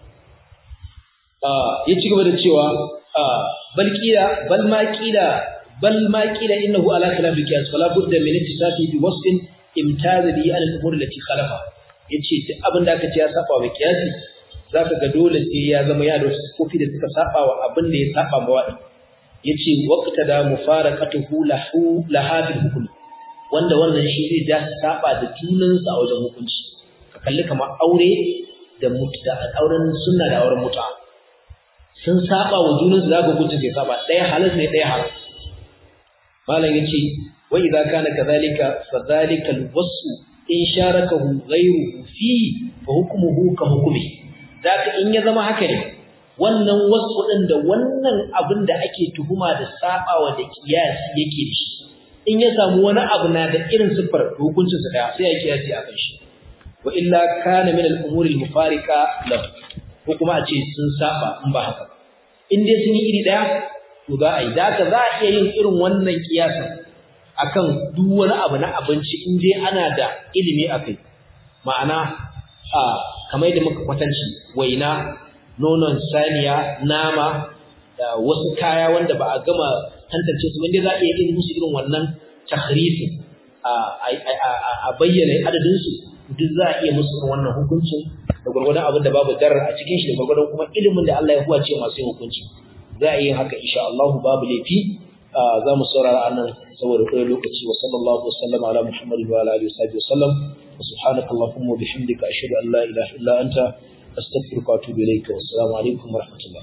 ya ci gaba da cewa bal kila bal ma kila bal ma kila innahu ala khilaf al-qiyas fala budda min ittisafi bi wasfin imtaz bi al umur allati khalafa yace duk abin da aka ce ya saba wa qiyasi zaka ga dole sai ya zama ya da kofi da suka saba wa abin da ya saba ma wadi yace waqta da mufaraqatuhu lahu lahabil hukm wanda wannan shi zai ja saba da junansa a wajen hukunci ka kalli kamar aure da mutta auren sunna da auren muta sun saba wa junansu zaka hukunci sai saba ɗaya halal ne ɗaya haram malam yace wa idza kana kadhalika fadhalika alwasu in sharakahu ghayruhu fi fa hukmuhu ka hukmi zaka in ya zama haka ne wannan wasu din da wannan abin da ake tuhuma da sabawa da kiyasi yake da shi in ya samu wani abu na da irin siffar hukuncin sa daya sai ya kiyasi akan shi wa illa kana min al-umuri al-mufariqa lahu ko kuma a ce sun saba in ba haka in dai sun yi iri daya to za a yi da haka za a iya yin irin wannan kiyasin akan duk wani abu na abinci in dai ana da ilimi akai ma'ana a kamar yadda muka kwatanci waina nonon saniya nama da wasu kaya wanda ba a gama tantance su wanda za a iya yin musu irin wannan tahrifi a bayyana adadin su duk za a iya musu irin wannan hukuncin da gwargwadon abin da babu darar a cikin shi da gwargwadon kuma ilimin da Allah ya huwace masu yin hukunci za a yi haka insha Allah babu laifi za mu saurara anan saboda kai lokaci wa sallallahu wa sallama ala muhammadin wa ala alihi wa sahbihi wa sallam wa subhanaka allahumma wa bihamdika ashhadu an la ilaha illa anta astaghfiruka wa atubu ilayka wa assalamu alaikum wa rahmatullah